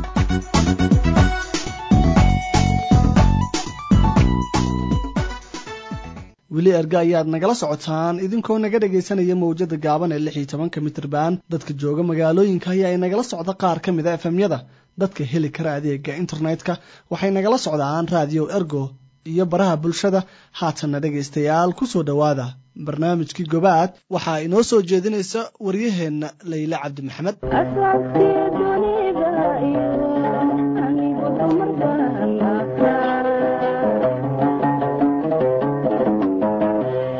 weli erga ayaad nagala socotaan idinkoo naga dhegaysanaya mawjada gaaban ee lix iyo tobanka mitrban dadka jooga magaalooyinka ayaa nagala socda qaar ka mid a efemyada dadka heli kara adeega internetka waxay nagala socdaan raadiyo ergo iyo baraha bulshada haatanna dhegaystayaal ku soo dhowaada barnaamijkii gobaad waxaa inoo soo jeedinaysa waryaheenna layle cabdi maxamed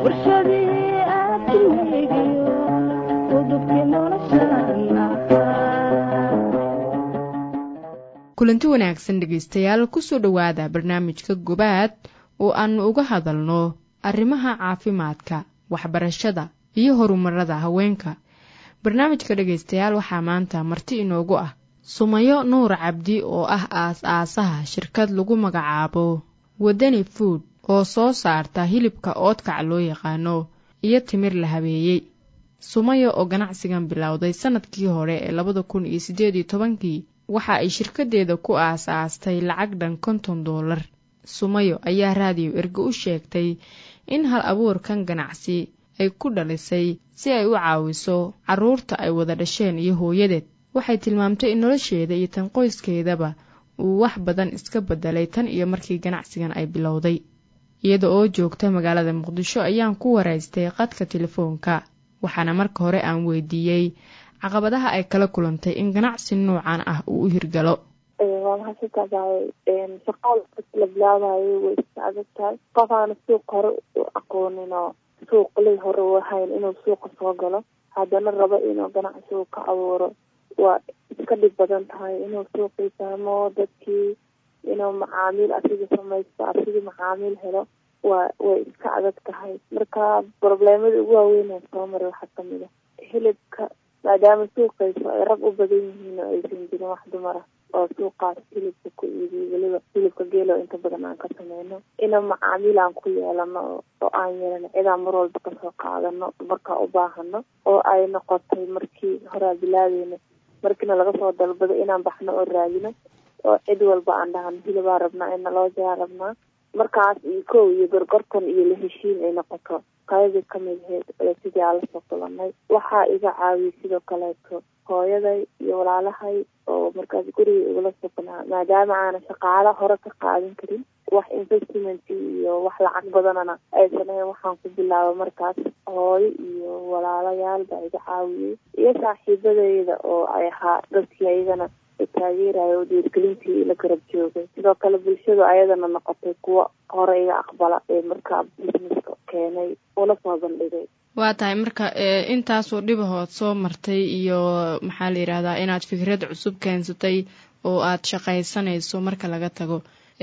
kulanti wanaagsan dhegaystayaal kusoo dhowaada barnaamijka gobaad oo aannu uga hadalno arrimaha caafimaadka waxbarashada iyo horumarada haweenka barnaamijka dhegaystayaal waxaa maanta marti inoogu ah sumayo nuur cabdi oo ah aas-aasaha shirkad lagu magacaabo wadani food oo soo saarta hilibka oodkac loo yaqaano iyo timir la habeeyey sumayo oo ganacsigan bilowday sannadkii hore ee labada kun iyo siddeed iyo tobankii waxa ay shirkadeeda ku aas-aastay lacag dhan konton doolar sumayo ayaa raadiyo erge u sheegtay in hal abuurkan ganacsi ay ku dhalisay si ay u caawiso carruurta ay wada dhasheen iyo hooyadeed waxay tilmaamtay in nolosheeda iyo tan qoyskeedaba uu wax badan iska bedelay tan iyo markii ganacsigan ay bilowday iyada oo joogta magaalada muqdisho ayaan ku waraystay qadka telefoonka waxaana marka hore aan weydiiyey caqabadaha ay kala kulantay in ganacsi noocan ah uu u hirgalo waa mahadsantahay shaqada la bilaabayo way iska adag tahay qof aana suuq hore u aqoonin oo suuqlay hore u ahayn inuu suuqa soo galo haddana rabo inuu ganacsi uu ka abuuro waa iska dhib badan tahay inuu suuqii fahmo dadkii inuu macaamiil asiga samaysto asigii macaamiil helo waa way iska adag tahay marka probleemada ugu waaweyn ee soo maray waxaa kamid a hilibka maadaama suuqayso ay rag u badan yihiin oo aysan jirin wax dumar ah oo suuqaas hilibka ku iibiyo weliba hilibka geelo inta badan aan ka sameyno ina macaamiil aan ku yeelano oo aan yeelano cidaan mar walba kasoo qaadano markaa u baahano oo ay noqotay markii horaa bilaabeyna markiina laga soo dalbado inaan baxno oo raadino oo cid walba aan dhahano hilibaa rabnaa ina loo jaa rabnaa markaas iyo kow iyo gorgortan iyo la heshiin ay noqoto qaybi kamid aheyd sidii aan lasoo kulanay waxaa iga caawiyay sidoo kaleeto hooyaday iyo walaalahay oo markaas guriga igula sugnaa maadaama aanan shaqaalo hore ka qaadan karin wax investment iyo wax lacag badanana aysan ahayn waxaan ku bilaaba markaas hooyo iyo walaalayaal baa iga caawiyey iyo saaxiibadeyda oo ay ahaa dadkii ayagana taageerayo oo dhiirgelintii la garab joogay sidoo kale bulshadu ayadana noqotay kuwo hore iga aqbala ee markaa businesska keenay una soo bandhigay waa tahay marka intaasoo dhibahood soo martay iyo maxaa la yidhaahdaa inaad fikrad cusub keensatay oo aad shaqaysanayso marka laga tago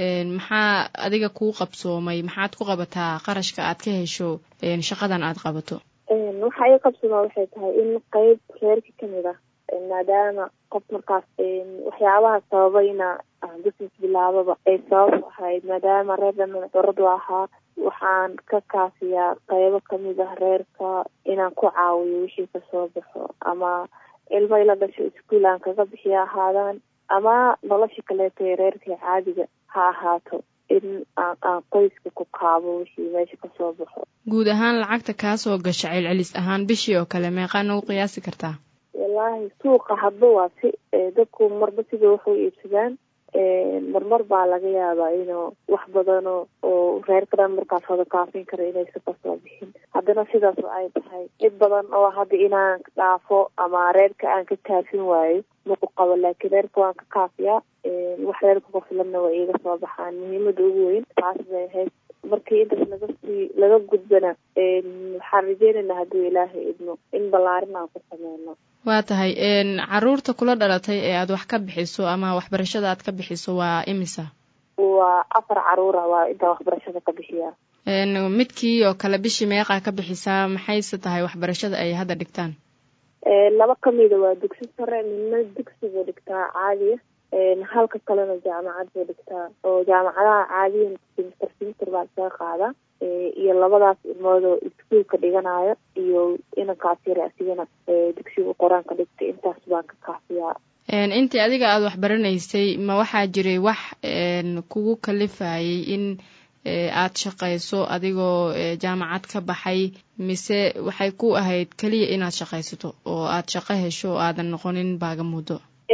maxaa adiga kuu qabsoomay maxaad ku qabataa qarashka aad ka hesho shaqadan aad qabato waxa ii qabsoomaa waxay tahay in qeyb reerka kamid ah maadaama qof markaas waxyaabaha sababayna business bilaababa ay sabab ahayd maadaama reer dhamin curadu ahaa waxaan ka kaafiyaa qeybo kamid ah reerka inaan ku caawiyo wixii kasoo baxo ama ilmo ila dhasho iskuol aan kaga bixiyo ahaadaan ama nolosha kaleeto ee reerka caadiga ha ahaato in aan qoyska ku kaabo wixii meesha kasoo baxo guud ahaan lacagta kaasoo gasha celcelis ahaan bishii oo kale meeqaa nagu qiyaasi kartaa wallaahi suuqa hadba waa si dadku marba sida waxu iibsadaan marmar baa laga yaabaa inuu wax badano oo reerka dhan markaas wada kaafin kara inaysa kasoo bixin haddana sidaas ay tahay cid badan oo hadda inaan dhaafo ama reerka aan ka kaafin waayo maku qabo laakiin reerka waan ka kaafiyaa wax reerka ku filanna waa iiga soo baxaan muhiimada ugu weyn taas bay ahayd markii intaas laga sii laga gudbana waxaan rajeynaynaa hadduu ilaahay idmo in ballaarin aan ku sameyno waa tahay caruurta kula dhalatay ee aad wax ka bixiso ama waxbarashada aad ka bixiso waa imisa waa afar caruura waa intaan waxbarashada ka bixiyaa midkii oo kale bishii meeqaa ka bixisaa maxayse tahay waxbarashada ay hadda dhigtaan laba kamida waa dugsi sare midna dugsi buu dhigtaa caadiya halka kalena jaamacad buu dhigtaa oo jaamacadaha caadiyan simister simister baa isaga qaadaa iyo labadaas ilmood oo iskuolka dhiganayo iyo inankaas yare asigana dugsiga qor-aanka dhigtay intaas baan ka kaafiyaa intii adiga aada waxbaranaysay ma waxaa jiray wax kugu kalifayay in aad shaqayso adigoo jaamacad ka baxay mise waxay ku ahayd keliya inaad shaqaysato oo aad shaqo hesho oo aadan noqonin baaga muddo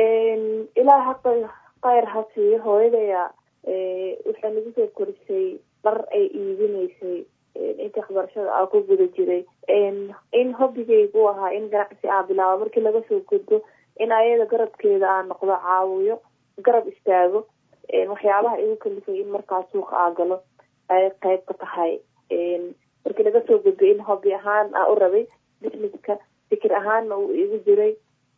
ilaa haqa khayr ha siiyo hooyadaya waxay nagu soo korisay dhar ay iibinaysay intii waxbarashada aa ku guda jiray in hobbigaygu ahaa in ganacsi aa bilaabo markii laga soo gudbo in ayada garabkeeda aa noqdo caawiyo garab istaago waxyaabaha igu kalifay in markaa suuqa aa galo ay qayb ka tahay markii laga soo gudbay in hobby ahaan aa u rabay businesska fikir ahaanna uu igu jiray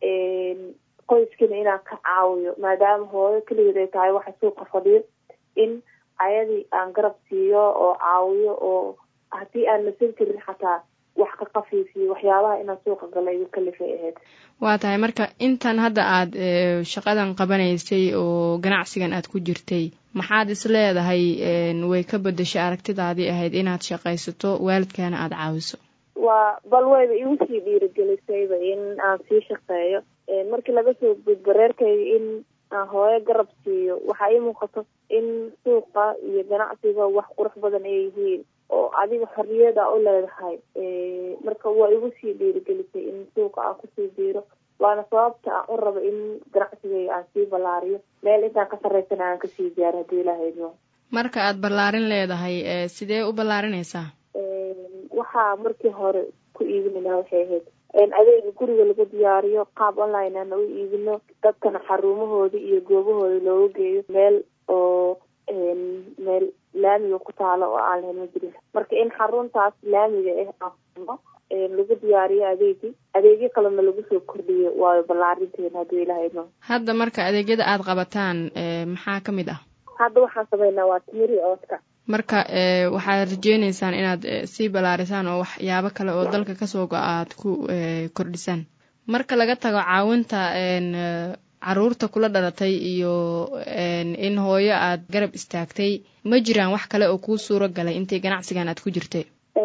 qoyskina inaan ka caawiyo maadaama hooyo keligeed ay tahay waxa suuqa fadhiyo in ayadii aan garab siiyo oo caawiyo oo haddii aan nasan karin xataa wax ka qafiifiyo waxyaabaha inaan suuqa gala igu kalifay ahayd waa tahay marka intan hadda aad shaqadan qabanaysay oo ganacsigan aad ku jirtay maxaad is leedahay way ka bedeshay aragtidaadii ahayd inaad shaqaysato waalidkaana aada caawiso waa bal wayba igu sii dhiirigelisayba in aan sii shaqeeyo markii laga soo gudbo reerkayga in aan hooyo garab siiyo waxaa ii muuqato in suuqa iyo ganacsiga wax qurux badan ay yihiin oo adiga xorriyada u leedahay marka waa igu sii dhiirigelisay in suuqa aan kusii biiro waana sababta aan u rabo in ganacsigayga aan sii ballaariyo meel intaan ka sarreysana aan kasii gaaro haddii ilaaha idmo marka aad ballaarin leedahay sidee u ballaarinaysaa waxaa markii hore ku iibini lahaa waxay ahayd adeega guriga lagu diyaariyo qaab online ana u iibino dadkana xarumahooda iyo goobahooda looga geeyo meel oo meel laamiga ku taalo oo aan lahayn ma jirin marka in xaruntaas laamiga ah aan lagu diyaariyo adeegii adeegyo kalena lagu soo kordhiyo waayo ballaarinteena hadduu ilaha idmo hadda marka adeegyada aada qabataan maxaa ka mid ah hadda waxaan sameynaa waa timiri oodka marka waxaad rajeyneysaan inaad sii ballaarisaan oo waxyaabo kale oo dalka kasoo go-a aad ku kordhisaan marka laga tago caawinta caruurta kula dhalatay iyo in hooyo aad garab istaagtay ma jiraan wax kale oo kuu suuro galay intay ganacsigan aad ku jirtay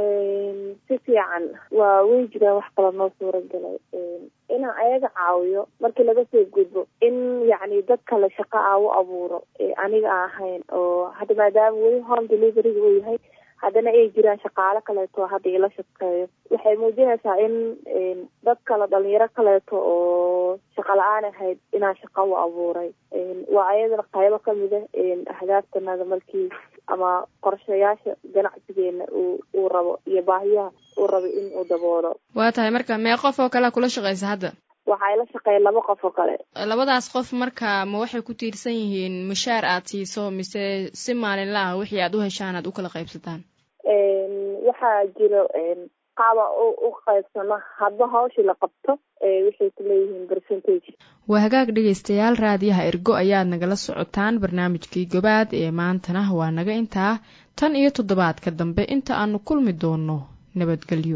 si fiican waa way jiraan wax kale noo suura galay inaan ayaga caawiyo markii laga soo gudbo in yacni dad kale shaqo aa u abuuro aniga aan ahayn oo hadda maadaama weli home deliveryga uu yahay haddana ay jiraan shaqaalo kaleeto hadda ila shaqeeyo waxay muujinaysaa in dad kale dhalinyaro kaleeto oo shaqa la-aan ahayd inaan shaqo u abuuray waa ayadana qaybo kamid ah ahdaaftanada markii ama qorshayaasha ganacsigeena uu uu rabo iyo baahiyaha uu rabo in uu daboolo waa tahay marka mee qof oo kalea kula shaqaysa hadda waxaa ila shaqeeya laba qof oo kale labadaas qof marka ma waxay ku tiirsan yihiin mushaar aad siiso mise si maalinla ah wixii aad u heshaan aad u kala qaybsataan waxaa jiro qaaba u qaybsano hadba hawshii la qabto waxay ku leeyihiin percentage waa hagaag dhegaystayaal raadiyaha ergo ayaad nagala socotaan barnaamijkii gobaad ee maantana waa naga intaa tan iyo toddobaadka dambe inta aanu kulmi doono nabadgelyo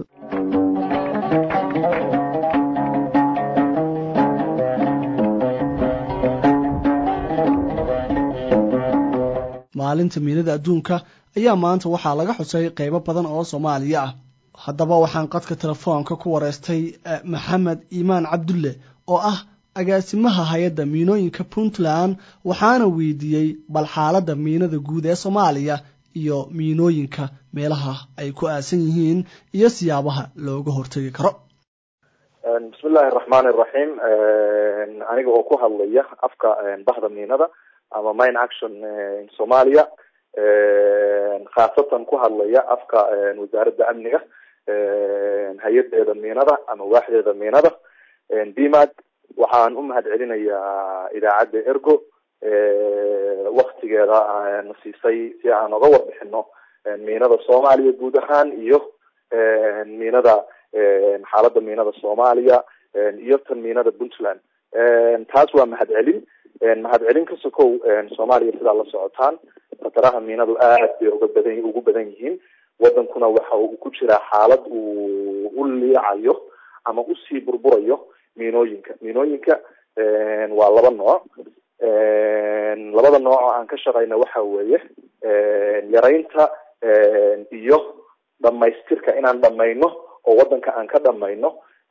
maalinta miinada adduunka ayaa maanta waxaa laga xusay qeybo badan oo soomaaliya ah haddaba waxaan qadka telefoonka ku wareystay maxamed iimaan cabdulle oo ah agaasimaha hay-adda miinooyinka puntland waxaana weydiiyey bal xaaladda miinada guud ee soomaaliya iyo miinooyinka meelaha ay ku aasan yihiin iyo siyaabaha looga hortegi karo bismillahi araxmaani iraxiim aniga oo ku hadlaya afka bahda miinada ama mine action somalia khaasatan ku hadlaya afka wasaaradda amniga hay-adeeda miinada ama waaxdeeda miinada bmad waxaan u mahad celinayaa idaacadda ergo waktigeeda na siisay si aan oga warbixino miinada soomaaliya guud ahaan iyo miinada xaaladda miinada soomaaliya iyo tan miinada puntland taas waa mahad celin mahad celin ka sokow soomaaliya sidaa la socotaan khataraha miinadu aad bay uga badan ugu badan yihiin wadankuna waxa uu ku jiraa xaalad uu u liicayo ama usii burburayo miinooyinka miinooyinka waa laba nooc labada nooc oo aan ka shaqayna waxa weeye yaraynta iyo dhamaystirka inaan dhamayno oo wadanka aan ka dhamayno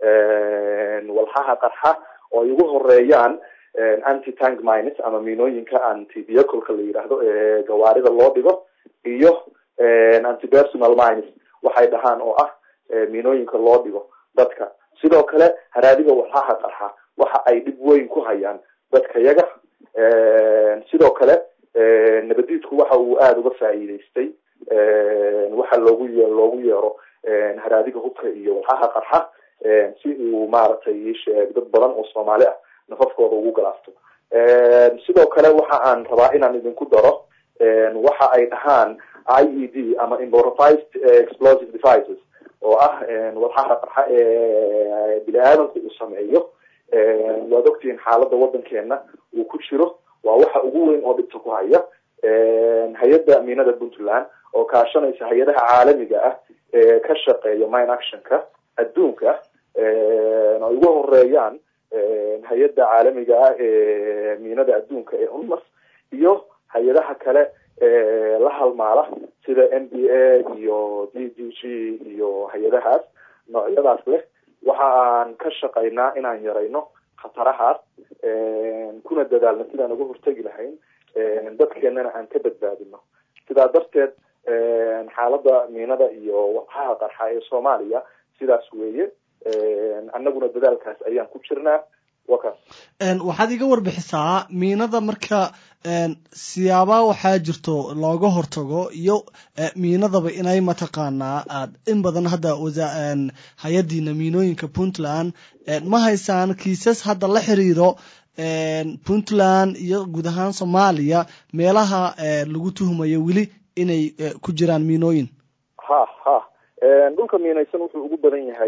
walxaha qarxa oo ay ugu horeeyaan anti tank mines ama miinooyinka anti vehicleka la yidhaahdo ee gawaarida loo dhigo iyo anti personal mines waxay dhahaan oo ah miinooyinka loo dhigo dadka sidoo kale haraadiga walxaha qarxa waxa ay dhib weyn ku hayaan dadka yaga sidoo kale nabadiidku waxa uu aada uga faa'iidaystay waxa loogu ye loogu yeero haraadiga hubka iyo walxaha qarxa si uu maaragtay sheeg dad badan oo soomaali ah nafafkooda ugu galaafto sidoo kale waxa aan rabaa inaan idinku daro waxa ay dhahaan i e d ama improvised explosive devices oo ah walxaha qarxa ee bini aadamku uu sameeyo waad ogtihiin xaaladda waddankeena uu ku jiro waa waxa ugu weyn oo dhibta ku haya hay-adda miinada puntland oo kaashanaysa hay-adaha caalamiga ah ee ka shaqeeya mine actionka adduunka ay ugu horeeyaan hay-adda caalamiga ah ee miinada adduunka ee unmas iyo hay-adaha kale ee la halmaala sida n b a iyo d d g iyo hay-adahaas noocyadaas leh waxa aan ka shaqaynaa inaan yarayno khatarahaas kuna dadaalno sidaan uga hortegi lahayn dadkeenana aan ka badbaadino sidaa darteed xaaladda miinada iyo waqaha qarxa ee soomaaliya sidaas weeye annaguna dadaalkaas ayaan ku jirnaa wakaas waxaad iga warbixisaa miinada marka siyaaba waxaa jirto looga hortago iyo miinadaba inay mataqaanaa aad in badan hadda hay-adiina miinooyinka puntland ma haysaan kiisas hadda la xiriiro puntland iyo guud ahaan soomaaliya meelaha lagu tuhumayo weli inay ku jiraan miinooyin ha ha dhulka miinaysan wuxuu ugu badan yahay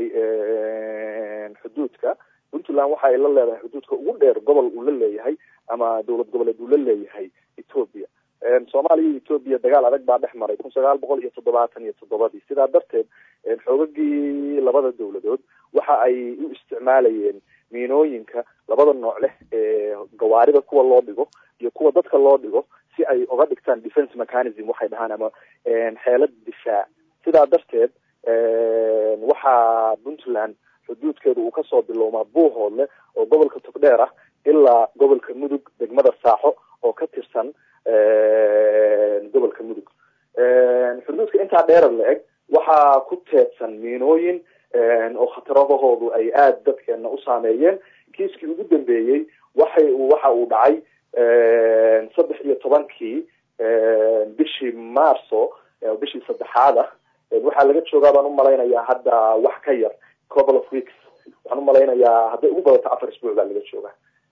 xuduudka puntland waxa ay la leedahay xuduudka ugu dheer gobol uu la leeyahay ama dowlad goboleed uu la leeyahay ethoopia soomaaliya iyo ethoopia dagaal adag baa dhex maray kun sagaal boqol iyo toddobaatan iyo toddobadii sidaa darteed xoogagii labada dowladood waxa ay u isticmaalayeen miinooyinka labada nooc leh ee gawaarida kuwa loo dhigo iyo kuwa dadka loo dhigo si ay uga dhigtaan defence mechanism waxay dhahaan ama xeelad difaac sidaa darteed waxaa puntland xuduudkeedu uu kasoo bilowmaa buuhoodle oo gobolka togdheer ah ilaa gobolka mudug degmada saaxo oo ka tirsan gobolka mudug xuduudka intaa dheerar la eg waxaa ku teedsan miinooyin oo khataradahoodu ay aada dadkeena u saameeyeen kiiskii ugu dambeeyey waxay waxa uu dhacay saddex iyo tobankii bishii marso bishii saddexaad ah waxaa laga joogaa baan umalaynayaa hadda wax ka yar couple of weeks waxaan umalaynayaa hadday ugu badato afar isbuuc baa laga jooga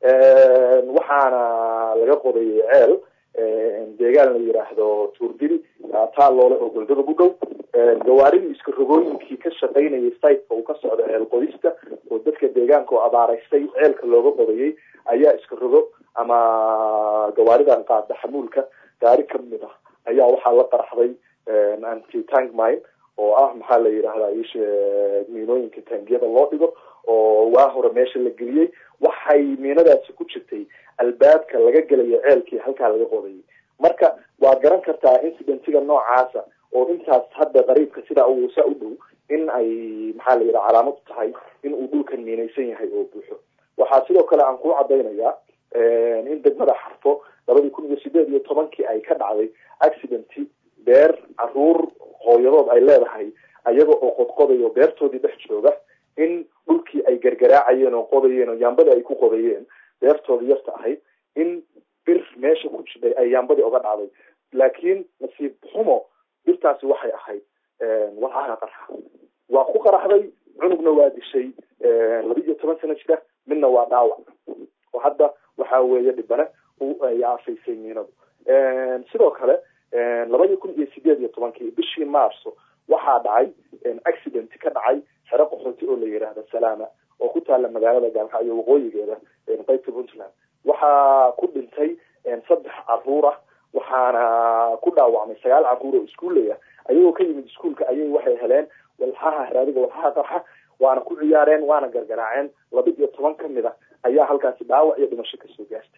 waxaana laga qodayay ceel deegaan la yiraahdo tuurdiri taaloole oo goldadab u dhow gawaaridii iska rogooyinkii ka shaqaynayay siteka uu ka socdo ceel qodista oo dadka deegaanka oo abaaraystay ceelka looga qodayay ayaa iska rogo ama gawaaridan qaada xamuulka gaari kamid ah ayaa waxaa la qaraxday anti tank mine oo ah maxaa la yidhahdaa ishe miinooyinka taangiyada loo dhigo oo waa hore meesha la geliyey waxay miinadaasi ku jirtay albaabka laga gelayo ceelkii halkaa laga qodayay marka waad garan kartaa incidentiga noocaasa oo intaas hadda qariibka sidaa u saa u dhow in ay maxaa la yidhaha calaamad u tahay in uu dhulkan miinaysan yahay oo buuxo waxaa sidoo kale aan kuu cadaynayaa in degmada xarfo labadii kun iyo sideed iyo tobankii ay ka dhacday accidenty beer caruur hooyadood ay leedahay ayaga oo qodqodayo beertoodii dhex jooga in dhulkii ay gargaraacayeen oo qodayeen oo yaambada ay ku qodayeen beertoodii yarta ahayd in bir meesha ku jiday ay yaambadii oga dhacday laakiin nasiib xumo birtaasi waxay ahayd walcaha qarxa waa ku qaraxday cunugna waa dishay laba iyo toban sano jira midna waa dhaawac oo hadda waxa weeye dhibane ay aafaysay miinadu sidoo kale labadii kun iyo sideed iyo tobankii bishii marso waxaa dhacay accident ka dhacay xero qaxooti oo la yidhaahda salaama oo ku taala magaalada gaalkacyo waqooyigeeda qaybta puntland waxaa ku dhintay saddex caruur ah waxaana ku dhaawacmay sagaal caruur oo iskuullaya ayagoo ka yimid iskuolka ayay waxay heleen walxaha haraadiga walxaha qarxa waana ku ciyaareen waana gargaraaceen laba iyo toban kamid a ayaa halkaasi dhaawac iyo dhimasho kasoo gaartay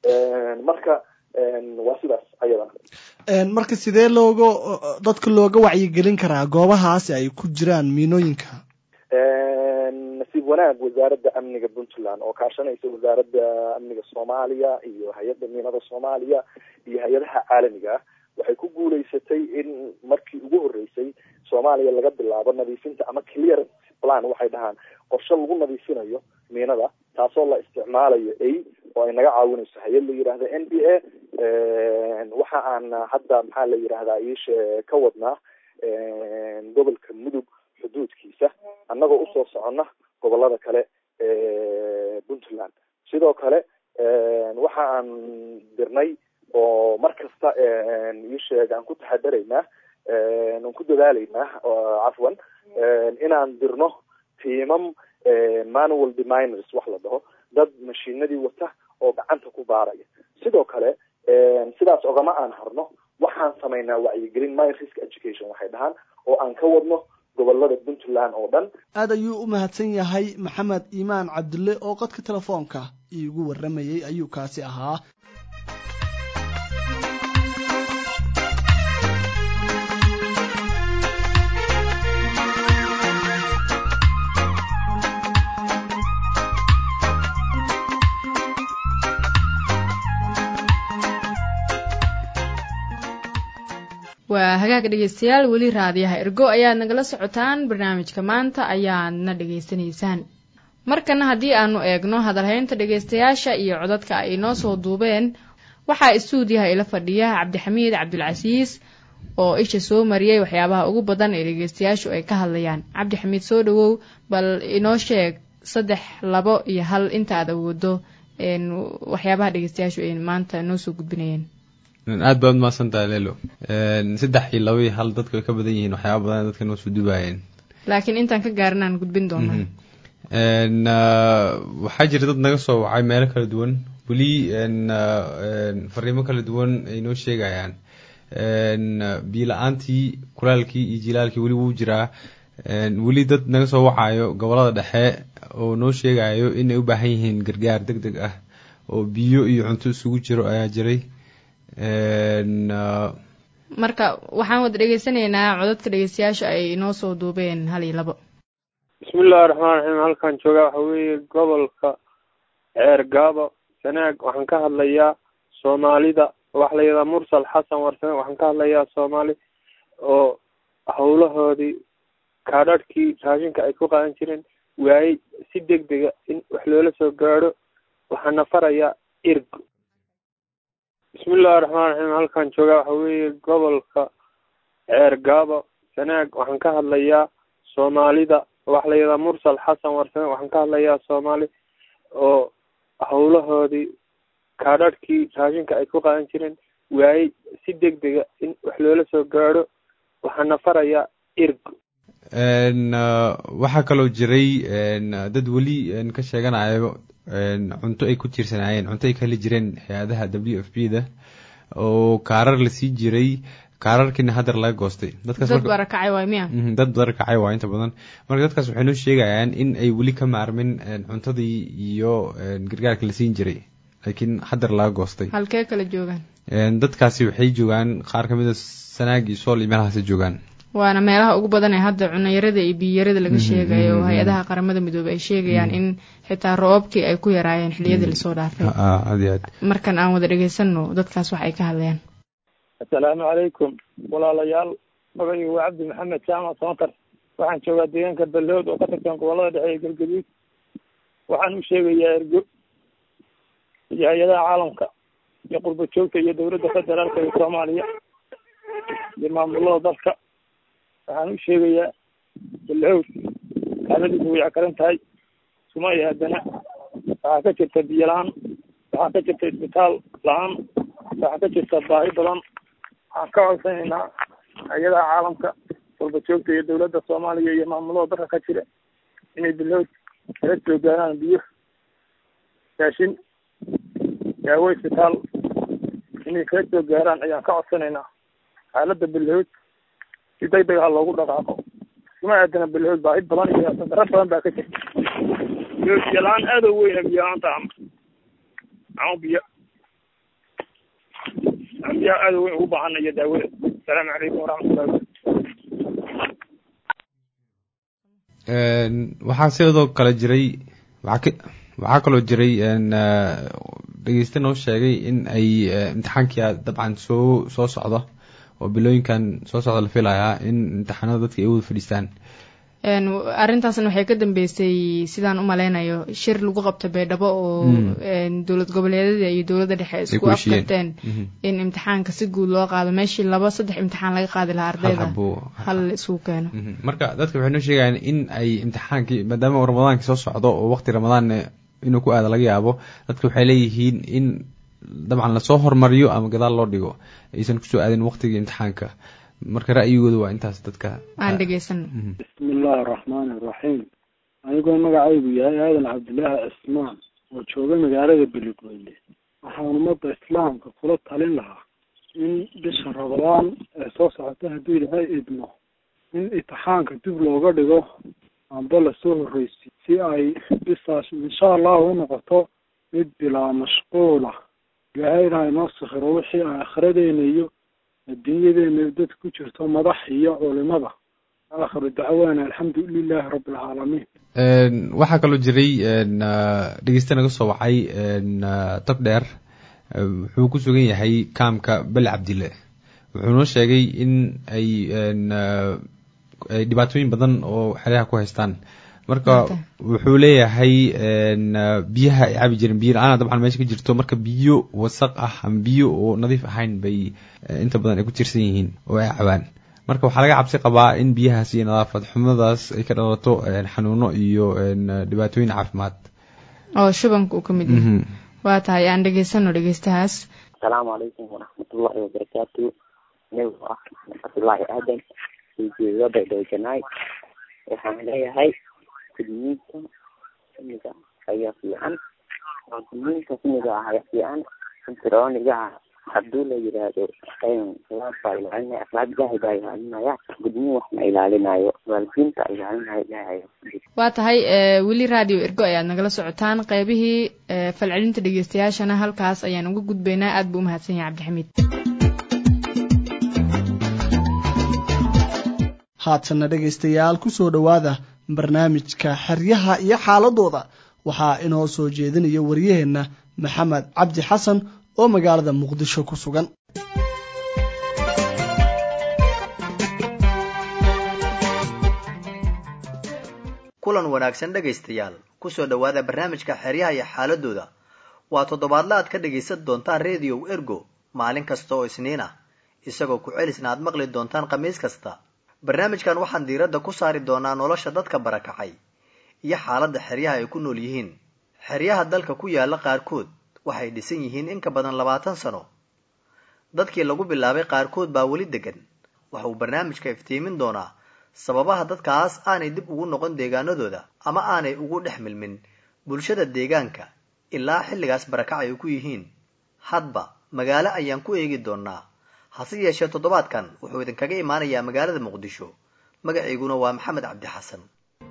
marka waa sidaas ayadana marka sidee looga dadka looga wacyigelin karaa goobahaasi ay ku jiraan miinooyinka nasiib wanaag wasaaradda amniga puntland oo kaashanaysa wasaaradda amniga soomaaliya iyo hay-adda miinada soomaaliya iyo hay-adaha caalamiga ah waxay ku guuleysatay in markii ugu horeysay soomaaliya laga bilaabo nadiifinta ama clearance plan waxay dhahaan qorshe lagu nadiifinayo miinada taasoo la isticmaalayo a oo ay naga caawinayso hay-ad la yidhaahda n b a waxa aan hadda maxaa la yidhahdaa iishe ka wadnaa gobolka mudug xuduudkiisa annagoo usoo soconna gobolada kale ee puntland sidoo kale waxa aan dirnay oo mar kasta dadaalaynaa cafwan inaan dirno tiimam manual deminers wax la dhaho dad mashiinadii wata oo gacanta ku baaraya sidoo kale sidaas ogama aan harno waxaan samaynaa wacyigelin mine risk education waxay dhahaan oo aan ka wadno gobolada puntland oo dhan aad ayuu u mahadsan yahay maxamed iimaan cabdulle oo qodka telefoonka iigu warramayey ayuu kaasi ahaa waa hagaag dhegeystayaal weli raadiyaha ergo ayaad nagala socotaan barnaamijka maanta ayaadna dhegaysanaysaan markana haddii aanu eegno hadalhaynta dhegaystayaasha iyo codadka ay noo soo duubeen waxaa istuudiyaha ila fadhiya cabdixamiid cabdulcasiis oo isha soo mariyey waxyaabaha ugu badan ee dhegeystayaashu ay ka hadlayaan cabdixamiid soo dhawow bal inoo sheeg saddex labo iyo hal inta aad awoodo waxyaabaha dhegeystayaashu ay maanta noo soo gudbinayeen aad baad umahadsantahay lelo saddex iyo laba iyo hal dadku ay ka badan yihiin waxyaaba badan dadka noo soo dubaayeen laakiin intaan ka gaarin aan gudbin doonaa waxaa jira dad naga soo wacay meelo kala duwan weli fariimo kala duwan ay noo sheegayaan biila-aantii kulaalkii iyo jilaalkii weli wuu jiraa weli dad naga soo wacayo gobolada dhexe oo noo sheegayo inay u baahan yihiin gargaar deg deg ah oo biyo iyo cunto isugu jiro ayaa jiray marka waxaan wada dhegeysanaynaa codadka dhegeystayaasha ay inoo soo duubeen hal iyo labo bismillahi raxmaan raxiim halkan joogaa waxa weeye gobolka ceer gaabo sanaag waxaan ka hadlayaa soomaalida waxa la yidhaha mursal xasan warsame waxaan ka hadlayaa soomaali oo howlahoodii kaadhadhkii raashinka ay ku qaadan jireen waayey si deg dega in wax loola soo gaadho waxaana farayaa irgo bismillahi raxmaan raxiim halkan joogaa waxa weeye gobolka ceer gaabo sanaag waxaan ka hadlayaa soomaalida waxa la yidhaha mursal xasan warsame waxaan ka hadlayaa soomaali oo howlahoodii kaadhadhkii raashinka ay ku qaadan jireen waayey si deg dega in wax loola soo gaadho waxaana farayaa irgo waxaa kaloo jiray dad weli ka sheeganayo cunto ay ku tiirsanaayeen cunto ay ka heli jireen hay-adaha w f b da oo kaarar lasii jiray kaararkiina hadeer laga goostay dad barakacay waay miya dad barakacay waa inta badan marka dadkaas waxay noo sheegayaan in ay weli ka maarmin cuntadii iyo gargaarka la siin jiray laakiin hadeer laga goostay halkee kala joogaan dadkaasi waxay joogaan qaar kamid a sanaag iyo sool iyo meelahaasi joogaan waana meelaha ugu badan ee hadda cunayarada iyo biyarada laga sheegayo oo hay-adaha qaramada midoobey ay sheegayaan in xitaa roobabkii ay ku yaraayeen xiliyadii lasoo dhaafay aad iyo aad markan aan wada dhegeysano dadkaas wax ay ka hadlayaan assalaamu calaykum walaalayaal magacaygu waa cabdi maxamed jaamac soontar waxaan joogaa deegaanka ballood oo ka tirsan gobolada dhexe ee galgaduud waxaan u sheegayaa ergo iyo hay-adaha caalamka iyo qurba joogta iyo dowladda federaalka iyo soomaaliya iyo maamulada dalka waxaan u sheegayaa balhowd xaaladiisu way cakaran tahay suma iyo haddana waxaa ka jirta biyo la-aan waxaa ka jirta isbitaal la-aan waxaa ka jirta baahi badan waxaan ka codsanaynaa hay-adaha caalamka qurba joogta iyo dowladda soomaaliya iyo maamulada dalka ka jira inay balhowd kala soo gaaraan biyo raashin daawo isbitaal inay kala soo gaaraan ayaan ka codsanaynaa xaaladda balhowd si deg deg ah loogu dhaqaaqo kuma aadana balhood baahi badan iyo sadaro badan baa ka jirta biyo la-aan aad u weyna biyo la-aanta ama ama biyo ama biyaha aad u weyn ugu baahana iyo daawada asalaamu calaykum waraxmatullahi waxaa sidoo kale jiray waxaa kaloo jiray dhegeyste noo sheegay in ay imtixaankia dabcan soo soo socdo oo bilooyinkan soo socda la filayaa in imtixaanada dadka ay wada fadhiistaan arrintaasna waxay ka dambeysay sidaan u maleynayo shir lagu qabto beedhabo oo dowlad goboleedyada iyo dowladda dhexe isku afkarteen in imtixaanka si guud loo qaado meeshii laba saddex imtixaan laga qaadi lahaa ardayda hal isugu keeno marka dadka waxay noo sheegayaan in ay imtixaankii maadaama ramadaankii soo socdo oo waqti ramadaan inuu ku aada laga yaabo dadka waxay leeyihiin in dabcan lasoo hormariyo ama gadaal loo dhigo aysan kusoo aadin waqtigii imtixaanka marka ra'yigooda waa intaas dadka aan dhegeysano bismi illaahi araxmaani iraxiim anigoo magacaygu yahay aadan cabdilaahi cismaan oo jooga magaalada beligweyne waxaan ummadda islaamka kula talin lahaa in bisha rabadaan ee soo socota hadduu ilaahay idmo in imtixaanka dib looga dhigo amba lasoo horreysi si ay bisaas insha allahu u noqoto mid bilaa mashquula ilaahayna inoo sakhiro wixii aan akhiradeena iyo adduunyadeena dad ku jirto madax iyo culimada aakhiru dacwaana alxamdu lilaahi rabbi alcaalamiin waxaa kaloo jiray dhegeysta naga soo wacay tog dheer wuxuu ku sugan yahay kaamka bel cabdile wuxuu noo sheegay in ay ay dhibaatooyin badan oo xeryaha ku haystaan marka wuxuu leeyahay biyaha ay cabi jireen biyo la-aana dabcan meesha ka jirto marka biyo wasaq ah ama biyo oo nadiif ahayn bay inta badan ay ku tirsan yihiin oo ay cabaan marka waxaa laga cabsi qabaa in biyahaas iyo nadaafad xumadaas ay ka dhalato xanuuno iyo dhibaatooyin caafimaad oo shubanka uu ka mid yahay waa tahay aan dhegeysano dhegeystahaas asalaamu calaykum waraxmatullahi wabarakaatu anigu ah cabdullaahi aadan ujeedo baydhowjanaay waxaan leeyahay gudniinka simiga ayaa fiican oo gudniinka simiga ah ayaa fiican fircooniga ah hadduu la yidhaahdo salaad baa ilaalinaya akhlaaq ilaahay baa ilaalinaya gudniin wax ma ilaalinayo waalidiinta ilaalinaya ilaahay waa tahay weli radio ergo ayaad nagala socotaan qeybihii falcelinta dhegeystayaashana halkaas ayaan uga gudbaynaa aad buu umahadsan yahay cabdixamiid haatanna dhegaystayaal ku soo dhowaada barnaamijka xeryaha iyo xaaladooda waxaa inoo soo jeedinaya waryaheenna maxamed cabdi xasan oo magaalada muqdisho ku sugan kulan wanaagsan dhegaystayaal kusoo dhowaada barnaamijka xeryaha iyo xaaladooda waa toddobaadla aad ka dhegaysan doontaan rediyow ergo maalin kasta oo isniin ah isagoo ku celisna aad maqli doontaan khamiis kasta barnaamijkan waxaan diiradda ku saari doonaa nolosha dadka barakacay iyo xaaladda xeryaha ay ku nool yihiin xeryaha dalka ku yaalla qaarkood waxay dhisan yihiin in ka badan labaatan sano dadkii lagu bilaabay qaarkood baa weli degan waxa uu barnaamijka iftiimin doonaa sababaha dadkaas aanay dib ugu noqon deegaanadooda ama aanay ugu dhex milmin bulshada deegaanka ilaa xilligaas barakac ay ku yihiin hadba magaalo ayaan ku eegi doonaa hase yeeshee toddobaadkan wuxuu idinkaga imaanayaa magaalada muqdisho magaciiguna waa maxamed cabdi xasan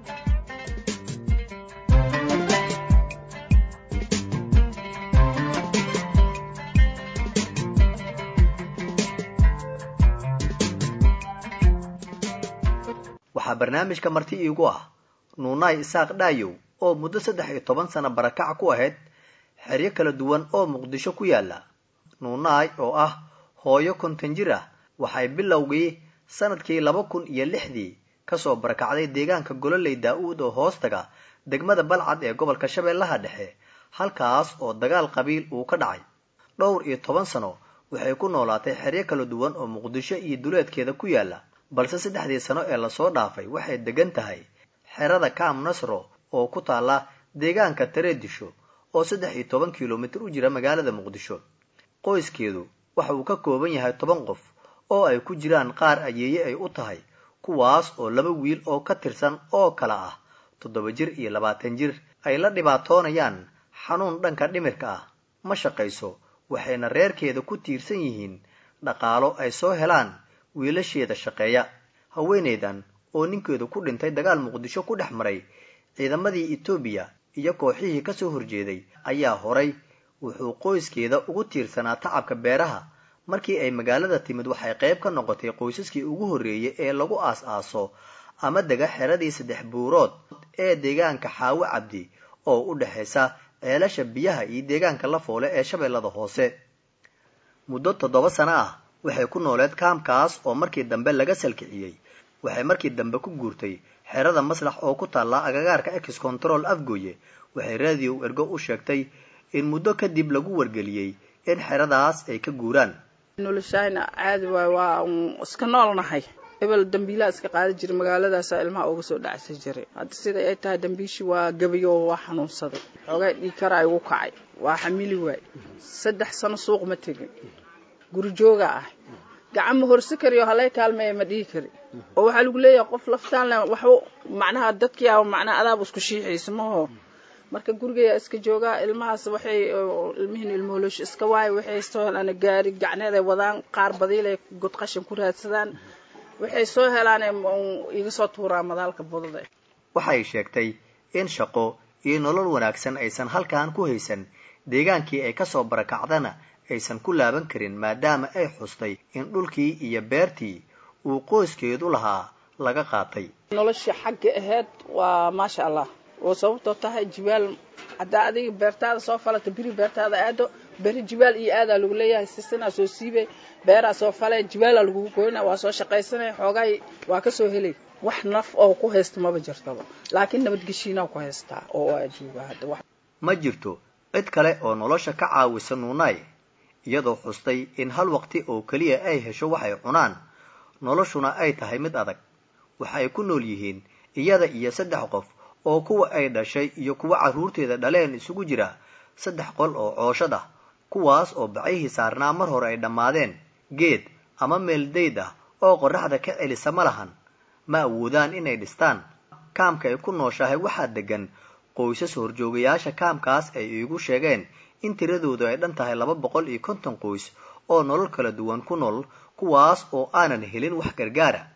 waxaa barnaamijka marti iigu ah nuunaay isaaq dhaayow oo muddo saddex iyo toban sano barakac ku ahayd xeryo kala duwan oo muqdisho ku yaalla nuunaay oo ah hooyo konton jir ah waxay bilowgii sanadkii laba kun iyo lixdii kasoo barakacday deegaanka gololey daa-uud oo hoostaga degmada balcad ee gobolka shabeellaha dhexe halkaas oo dagaal qabiil uu ka dhacay dhowr iyo toban sano waxay ku noolaatay xeryo kala duwan oo muqdisho iyo duleedkeeda ku yaalla balse saddexdii sano ee lasoo dhaafay waxay degan tahay xerada kaam nasro oo ku taalla deegaanka tareedisho oo saddex iyo toban kilomitir u jira magaalada muqdisho qoyskeedu waxa uu ka kooban yahay toban qof oo ay ku jiraan qaar ayeeye ay u tahay kuwaas oo laba wiil oo ka tirsan oo kala ah toddoba jir iyo labaatan jir ay la dhibaatoonayaan xanuun dhanka dhimirka ah ma shaqayso waxayna reerkeeda ku tiirsan yihiin dhaqaalo ay soo helaan wiilasheeda shaqeeya haweeneydan oo ninkeedu ku dhintay dagaal muqdisho ku dhex maray ciidamadii etoobiya iyo kooxihii kasoo horjeeday ayaa horay wuxuu qoyskeeda ugu tiirsanaa tacabka beeraha markii ay magaalada timid waxay qayb ka noqotay qoysaskii ugu horreeyay ee lagu aas-aaso ama dega xeradii saddex buurood ee deegaanka xaawo cabdi oo u dhexaysa ceelasha biyaha iyo deegaanka la foole ee shabeellada hoose muddo toddoba sano ah waxay ku nooleed kaamkaas oo markii dambe laga salkiciyey waxay markii dambe ku guurtay xerada maslax oo ku taalla agagaarka ex control afgooye waxay raadiyow ergo u sheegtay in muddo kadib lagu wargeliyey in xeradaas ay ka guuraan noloshayna caadi waay waa iska noolnahay hebel dambiilaa iska qaada jiray magaaladaasa ilmaha uga soo dhacsan jiray hadda sida ay tahay dambiishii waa gabayo waa xanuunsaday xoogaa dhiikara igu kacay waa xamili waay saddex sano suuq ma tegin guri jooga ah gacan ma horsi kari oo halay kaalmeeya ma dhihi kari oo waxaa lagu leeyahay qof laftaan le waxba macnaha dadkii a macnaha adaaba isku shiixaysa maho marka gurigeya iska joogaa ilmahaas waxay ilmihiin ilmooloosh iska waayo waxay soo helaan gaari gacneeday wadaan qaar badiilay god qashin ku raadsadaan waxay soo helaan iga soo tuuraa madaalka budada waxay sheegtay in shaqo iyo nolol wanaagsan aysan halkan ku haysan deegaankii ay kasoo barakacdana aysan ku laaban karin maadaama ay xustay in dhulkii iyo beertii uu qoyskeedu lahaa laga qaatay noloshii xagga ahayd waa maasha allah oo sababtoo tahay jibaal haddaa adiga beertaada soo falata beri beertaada aado beri jibaal iyo aadaa lagu leeyahay sisinaa soo siibay beeraa soo falay jibaalaa lagugu goyna waa soo shaqaysanay xoogaay waa kasoo helay wax naf oo ku haysta maba jirtaba laakiin nabadgeshiinaa ku haystaa oo aa jooga hadda ma jirto cid kale oo nolosha ka caawisa nuunaay iyadoo xustay in hal waqti oo keliya ay hesho waxay cunaan noloshuna ay tahay mid adag waxa ay ku nool yihiin iyada iyo saddex qof oo kuwa ay dhashay iyo kuwa carruurteeda dhaleen isugu jira saddex qol oo cooshad ah kuwaas oo bacihii saarnaa mar hore ay dhammaadeen geed ama meel dayd ah oo qorraxda ka celisa ma lahan ma awoodaan inay dhistaan kaamka ay ku nooshahay waxaa degan qoysas horjoogayaasha kaamkaas ay iigu sheegeen in tiradoodu ay dhan tahay laba boqol iyo konton qoys oo nolol kala duwan ku nool kuwaas oo aanan helin wax gargaara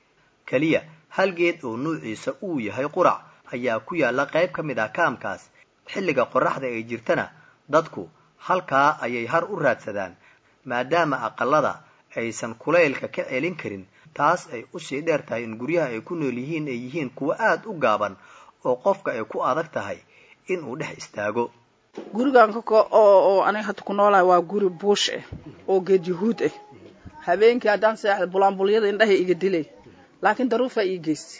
keliya hal geed oo nuuciisa uu yahay qurac ayaa ku yaalla qayb ka mid ah kaamkaas xilliga qorraxda ay jirtana dadku halkaa ayay har u raadsadaan maadaama aqalada aysan kulaylka ka celin karin taas ay usii dheer tahay in guryaha ay ku nool yihiin ay yihiin kuwo aad u gaaban oo qofka ay ku adag tahay inuu dhex istaago gurigan oo aniga hadda ku noolahay waa guri buush ah oo geed yahuud ah habeenkii haddaan seexda bulaanbulyada indhahay iga dilay laakiin daruufaa ii geystay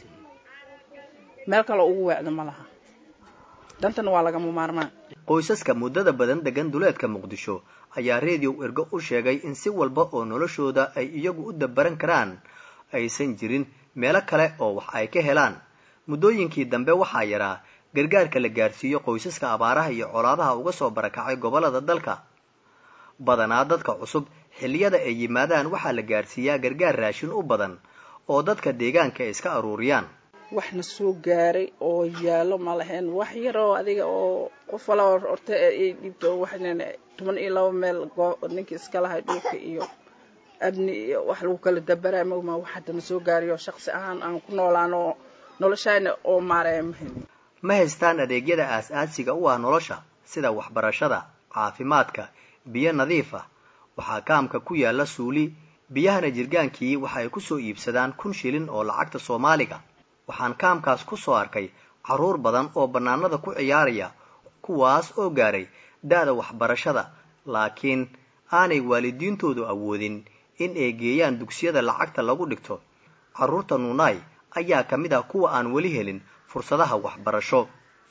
meel kale ugu weecda ma laha dantana waa lagama maarmaan qoysaska muddada badan degan duleedka muqdisho ayaa reediyow ergo u sheegay in si walba oo noloshooda ay iyagu u dabaran karaan aysan jirin meelo kale oo wax ay ka helaan muddooyinkii dambe waxaa yaraa gargaarka la gaarsiiyo qoysaska abaaraha iyo colaadaha uga soo barakacay gobollada dalka badanaa dadka cusub xilliyada ay yimaadaan waxaa la gaarsiiyaa gargaar raashin u badan oo dadka deegaanka ay iska aruuriyaan waxna soo gaaray oo yaallo ma lahayn wax yaroo adiga oo qof walaba horta ay dhiibto waxnan toban iyo laba meel ninkii iska lahay dhulka iyo abni iyo wax lagu kala dabaraa mogma wax haddana soo gaarayo shaqsi ahaan aan ku noolaano noloshayna oo maaraya ma helin ma haystaan adeegyada aas-aasiga u ah nolosha sida waxbarashada caafimaadka biyo nadiif ah waxaa kaamka ku yaalla suuli biyahana jirgaankii waxa ay kusoo iibsadaan kun shilin oo lacagta soomaaliga waxaan kaamkaas ku soo arkay carruur badan oo bannaanada ku ciyaaraya kuwaas oo gaaray da-da waxbarashada laakiin aanay waalidiintoodu awoodin in ay geeyaan dugsiyada lacagta lagu dhigto carruurta nuunaay ayaa ka mid ah kuwa aan weli helin fursadaha waxbarasho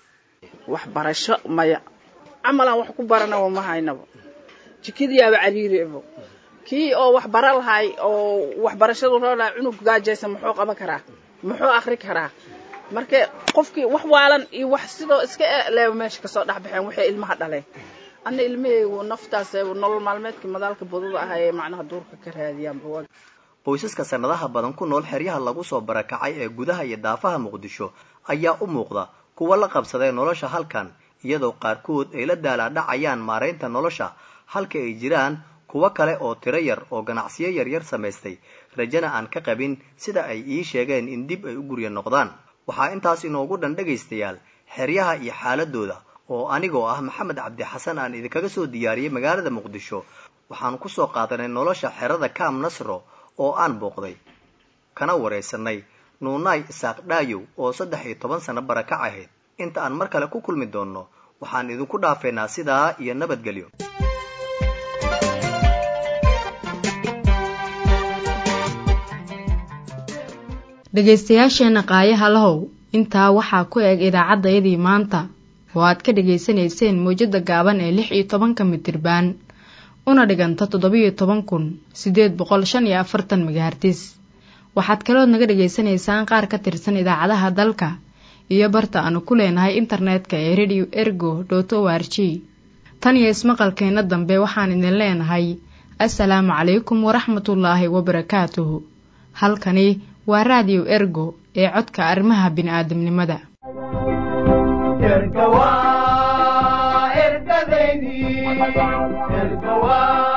waxbarasho maya camalaan wax ku baranaba ma haynaba jikadiyaaba cariiribo kii oo wax bara lahay oo waxbarashadu roo lahay cunug gaajaysa muxuu qaban karaa muxuu akri karaa marka qofkii wax waalan iyo wax sidoo iska leeba meesha kasoo dhexbaxeen waxay ilmaha dhaleen ana ilmahaygu naftaas nolol maalmeedkii madaalka budada ah ee macnaha duurka ka raadiyaanba qoysaska sanadaha badan ku nool xeryaha lagu soo barakacay ee gudaha iyo daafaha muqdisho ayaa u muuqda kuwa la qabsaday nolosha halkan iyadoo qaarkood ay la daalaadhacayaan maaraynta nolosha halka ay jiraan kuwo kale oo tiro yar oo ganacsiyo yaryar samaystay rajana aan ka qabin sida ay ii sheegeen in dib ay u gurya noqdaan waxaa intaas inoogu dhan dhegaystayaal xeryaha iyo xaaladooda oo anigoo ah maxamed cabdi xasan aan idinkaga soo diyaariyey magaalada muqdisho waxaanu kusoo qaadanay nolosha xerada kaam nasro oo aan booqday kana waraysanay nuunaay isaaq dhaayow oo saddex iyo toban sano barakac ahayd inta aan mar kale ku kulmi doonno waxaan idinku dhaafeynaa sidaa iyo nabadgelyo dhegaystayaasheenna qaayaha lahow intaa waxaa ku eg idaacaddayadii maanta oo aad ka dhegaysanayseen mawjadda gaaban ee lix iyo tobanka mitirbaan una dhiganta toddobiyo toban kun siddeed boqol shan iyo afartan megahartis waxaad kalood naga dhegaysanaysaan qaar ka tirsan idaacadaha dalka iyo barta aanu ku leenahay internetka ee radio ergo dot o r g tan iyo ismaqalkeenna dambe waxaan idin leenahay assalaamu calaykum waraxmatullaahi wabarakaatuhu halkani waa raadiyo ergo ee codka arrimaha bini'aadamnimada erga waa ergadaydii erga waa